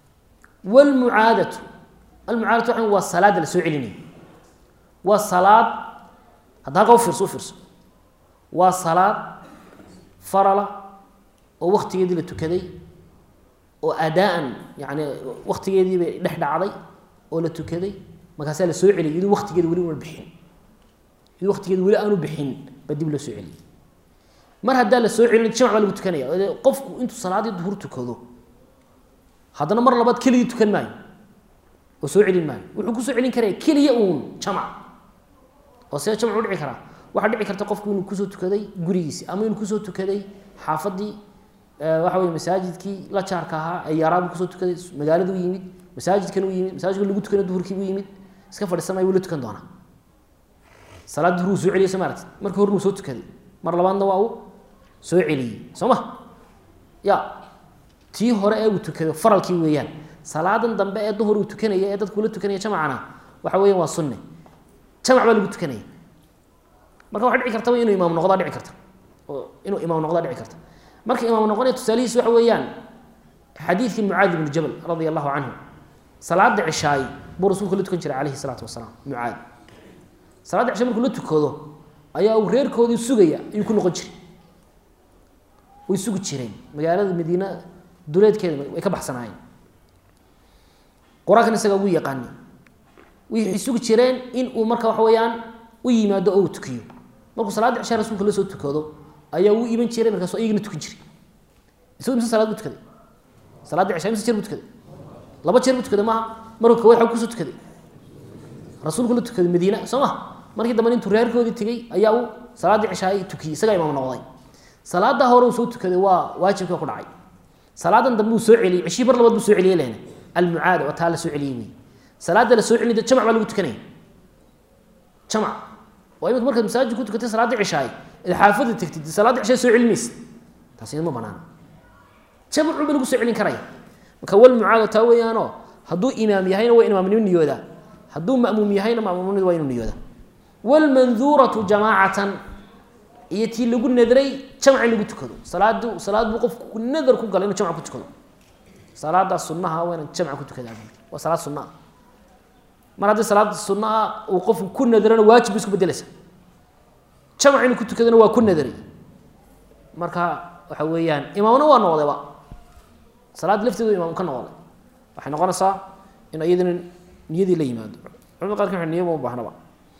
wlmucaadatu almucaadatu waa waa salaada la soo celinaya waa salaad hadda halkaa ufiirso ufiirso waa salaad farala oo waktigeedii la tukaday oo adaa-an yani waktigeedii bay dhex dhacday oo la tukaday markaasaa la soo celiyay iduu waktigeeda weli una bixin iduu waktigeeda weli aanu bixin baa dib loo soo celiyay mar haddaa la soo celin jamac baa lagu tukanaya qofku intuu salaaddii duhur tukado haddana mar labaad keligii tukan maayo oo soo celin maayo wuxuu kusoo celin karaya keliya uun jamac oo see jamac u dhici karaa waxaa dhici karta qofku inuu kusoo tukaday gurigiisi ama inuu kusoo tukaday xaafadii waxa wey masaajidkii la jaarka ahaa ee yaaraabuu kusoo tukaday magaaladu yimid masaajidkan u yimid masaajidka lagu tukana duhurkiibuu yimid iska fadhiisanay wuu la tukan doonaa salaad duhur uu soo celiyay soo maaragtid markii horna uu soo tukaday mar labaadna waa uu soo celiyey soo ma ya tii hore ee uu tukaday faralkii weeyaan salaadan dambe ee duhur uu tukanaya ee dadku la tukanaya jamacana waxa weeyaan waa sunne jamac baa lagu tukanaya marka waxa dhici kartaba inuu imaam noqdaa dhici karta oo inuu imaam noqdaa dhici karta marka imaam noqonaya tusaalihiis waxa weeyaan xadiidkii mucaad ibnu jabal radia allahu canhu salaada cishaay buu rasuulku la tukan jiray calayhi salaatu wasalaam mucaad salaadda cishaay markuu la tukado ayaa uu reerkoodii sugaya ayuu ku noqon jiray way sugi jireen magaalada madiina duleedkeeda way ka baxsanaayeen qur-aankan isaga ugu yaqaani waxay sugi jireen in uu marka waxa weeyaan u yimaado oo uu tukiyo markuu salaadda cishaa rasuulka la soo tukado ayaa uu iman jiray markaasoo iyagana tukan jiray isagu imse salaad buu tukaday salaadda cishaa imse jeer buu tukaday laba jeer buu tukaday maaha markuu kawayd xag kusoo tukaday rasuulku la tukaday madiina soo ma markii dambe intuu reerkoodii tegey ayaa uu salaaddii cishaa tukiyey isagaa imaam noqday salaada hore uu soo tukaday waa waajibka ku dhacay salaadan dambe uu soo celiyey cishii mar labaad buu soo celiyey lehna almucaada waa taa la soo celiyey wey salaada la soo celinay jamac baa lagu tukanaya jamac waa imika markaad masaajid ku tukatay salaadda cishaay id xaafada tegtid salaadda cishaay soo celin maysid taasi ma banaana jamacu ba lagu soo celin karaya marka walmucaada taa weeyaanoo hadduu imaam yahayna waa imaamnimo niyoodaa hadduu ma'muum yahayna ma'muumnimada waa inuu niyoodaa walmanduuratu jamaacatan iyo tii lagu nadray jamc in lagu tukado salaadu salaad buu qofku nadar ku galay inuu jamc ku tukado salaadaas sunnaha waa inaan jamca ku tukadaa waa salaad sunna ah mar haddii salaad sunna ah uu qofku ku nadarana waajib bu isku bedelaysa jamc inuu ku tukadana waa ku nadaray marka waxa weeyaan imaamna waa noqdayba salaad lafteedu imaam ka noqday waxay noqonaysaa in iyadana niyadii la yimaado culamada qaarka waxay niyo ma u baahnaba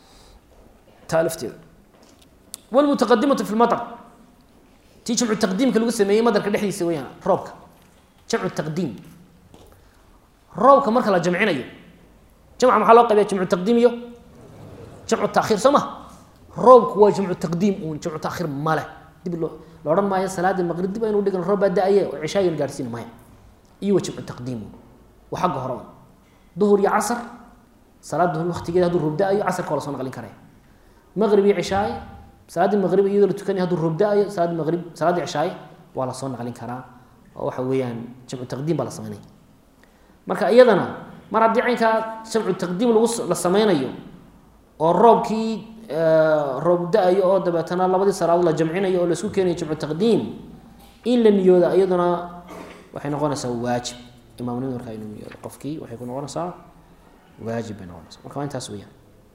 taa lafteeda wlmutaqadimatu fi lmatar tii jamcu taqdiimka lagu sameeyey madarka dhexdiisa weyaan roobka jamcu taqdiim roobka marka la jamcinayo jamca maxaa loo qaybiya jamcu taqdiim iyo jamcu taakhiir soo ma roobku waa jamcu taqdiim uun jamcu taakhiir male dib loo la odhan maayo salaadii maqrib dib aynu dhigan roob baa da-aye oo cishaayin gaadhsiin maya iyo waa jamcu taqdiim uun waa xagga hore un duhur iyo casar salaad duhur waqtigeeda hadduu roob da-ayo casarka waa la soo naqlin karaya maqrib iyo cishaay salaaddii maqrib iyadoo la tukanaya hadduu roob da-ayo salaaddii maqrib salaaddii cishaay waa la soo naqlin karaa oo waxa weeyaan jamcu taqdiim baa la sameynaya marka iyadana mar haddii caynkaa jamcu taqdiim lagu la sameynayo oo roobkii roob da-ayo oo dabeetana labadii salaadood la jamcinayo oo laisku keenayo jamcu taqdiim in la niyooda iyaduna waxay noqonaysaa waajib imaamnimada markaa inuu niyoodo qofkii waxay ku noqonaysaa waajib bay noqonaysaa marka waa intaas weyaan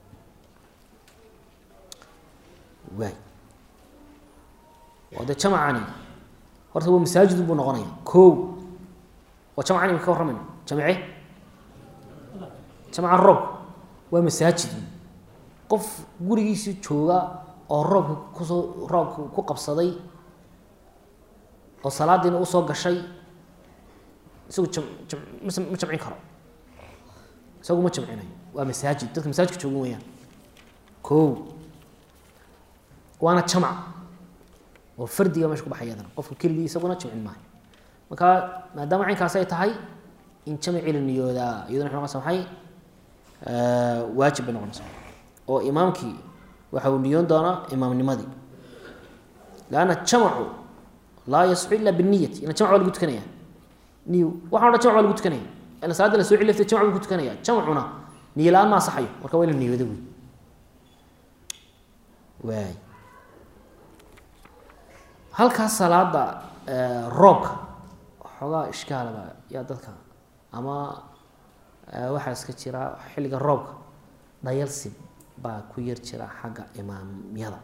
waay oo dee jamacani horta waa masaajid buu noqonaya ko waa jamcani ma ka warramayna jamce jamca roob waa masaajid qof gurigiisii jooga oo roobka kusoo roobka ku qabsaday oo salaadiina usoo gashay isagu jam jam mas ma jamcin karo isagu ma jamcinayo waa masaajid dadka masaajidka joogan weyaan ko waana jamac oo fardiga meesha ku baxay iyadana qofka keligii isaguna jamcin maayo marka maadaama caynkaas ay tahay in jamci la niyoodaa iyaduna waxay noqonaysa maxay waajib bay noqonaysaa oo imaamkii waxa uu niyoon doonaa imaamnimadii lanna jamacu laa yasxu ila biniyati ila jamc waa lagu tukanaya niy waxaan odhan jamc waa lagu tukanaya ila salaada la soo celi laftay jamc buu ku tukanaya jamcuna niyo la-aan ma asaxayo marka waa ina niyooda wey waay halkaas salaada roobka xoogaa ishkaalaba yaa dadka ama waxaa iska jira xilliga roobka dhayalsib baa ku yar jira xagga imaamyada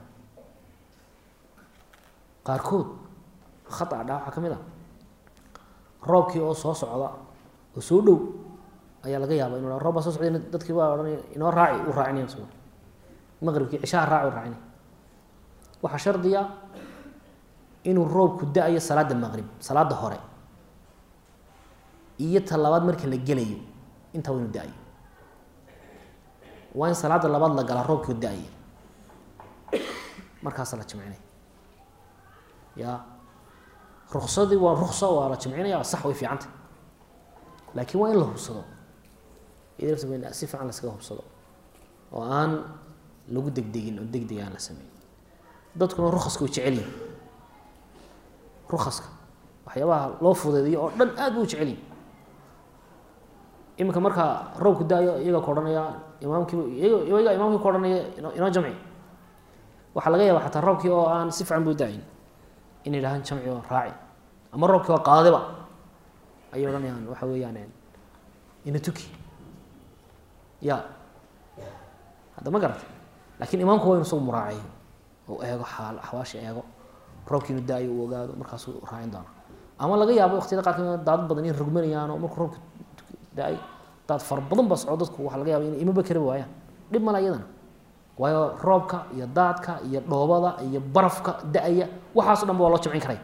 qaarkood khata dha waxaa ka mid ah roobkii oo soo socda oo soo dhow ayaa laga yaaba inu roob baa soo socday dadkii baa odhanaya inoo raaci u raacinaya s maqribkii cishaha raaci u raacinaya waxaa shardiya inuu roobku da-ayo salaada maqrib salaada hore iyo ta labaad marka la gelayo intaa waa inu da-ayo waa in salaada labaad la galaa roobkii da-aya markaasa la jamcinaya ya ruksadii waa rukso waa la jamcinaya sax way fiicanta laakiin waa in la hubsado si fiican laskaga hubsado oo aan lagu degdegin oo degdeg aan la sameyn dadkuna rukaska way jecel yihin rukaska waxyaabaha loo fudeediyo oo dhan aad bu u jecel yihin iminka markaa roobku da-yo iyaga ku odhanaya imaamkiiba iyaga imaamkii ku odhanaya inoo jamci waxaa laga yaaba xataa roobkii oo aan si fiican bu da-ayn in yidhahaan jamci oo raaci ama roobkii oo qaadiba ayay odhanayaan waxa weeyaan ina tuki ya hadda ma garata lakin imaamku waa inu isagu muraaceeyo oo eego xaal axwaasha eego roobkii inu da-ayo uu ogaado markaasuu raacin doona ama laga yaabo waqtiyada qaarkood daadad badan in rogmanayaan oo markuu roobka da-ay daad fara badan ba socdo dadku waxaa laga yaba in imaba kari waayaan dhib male iyadana waayo roobka iyo daadka iyo dhoobada iyo barafka da-aya waxaaso dhan ba waa loo jamcin karay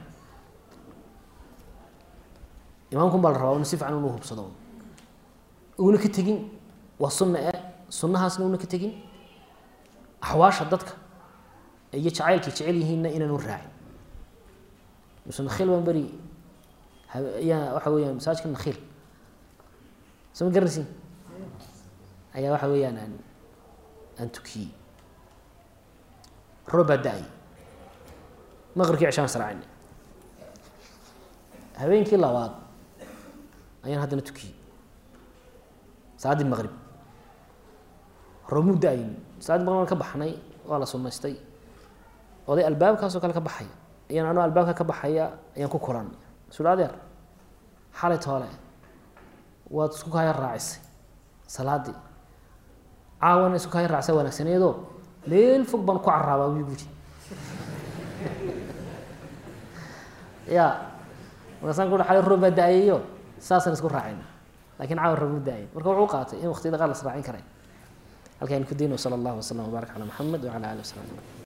imaamkun baa la rabaa inu si fican inu hubsado una ka tegin waa sunna e sunnahaasna una ka tegin axwaasha dadka iyo jacaylkay jecel yihiinna inaanu raacin muse nakhiil baan beri ayaa waxa weeyaan masaajka nakhiil soo ma garanaysin ayaa waxa weeyaan aan aan tukiyey roob baa da-ay maqribkii cishaan israacin habeenkii labaad ayaan haddana tukiyey salaaddii maqrib roobmuu da-ayn salaadii maqrib ka baxnay waa la sunaystay oday albaabkaasoo kale ka baxaya ayaan anoo albaabka ka baxaya ayaan ku kulan sula adeer xalay toole waad isku kaya raacisay salaadii caawana isku kaya raacisa wanaagsaneedoo meel fog baan ku caraabaa wi buuri ya markaasaan ku xalay roob baa da-ayayo saasaan isku raacayna lakin caawa roob mu da-ay marka wuxuu qaatay in waqtiyada qaar la israacin karay halkaan ku dayno sala allahu wasalam wabaarak calaa maxamed wacala alih wasalam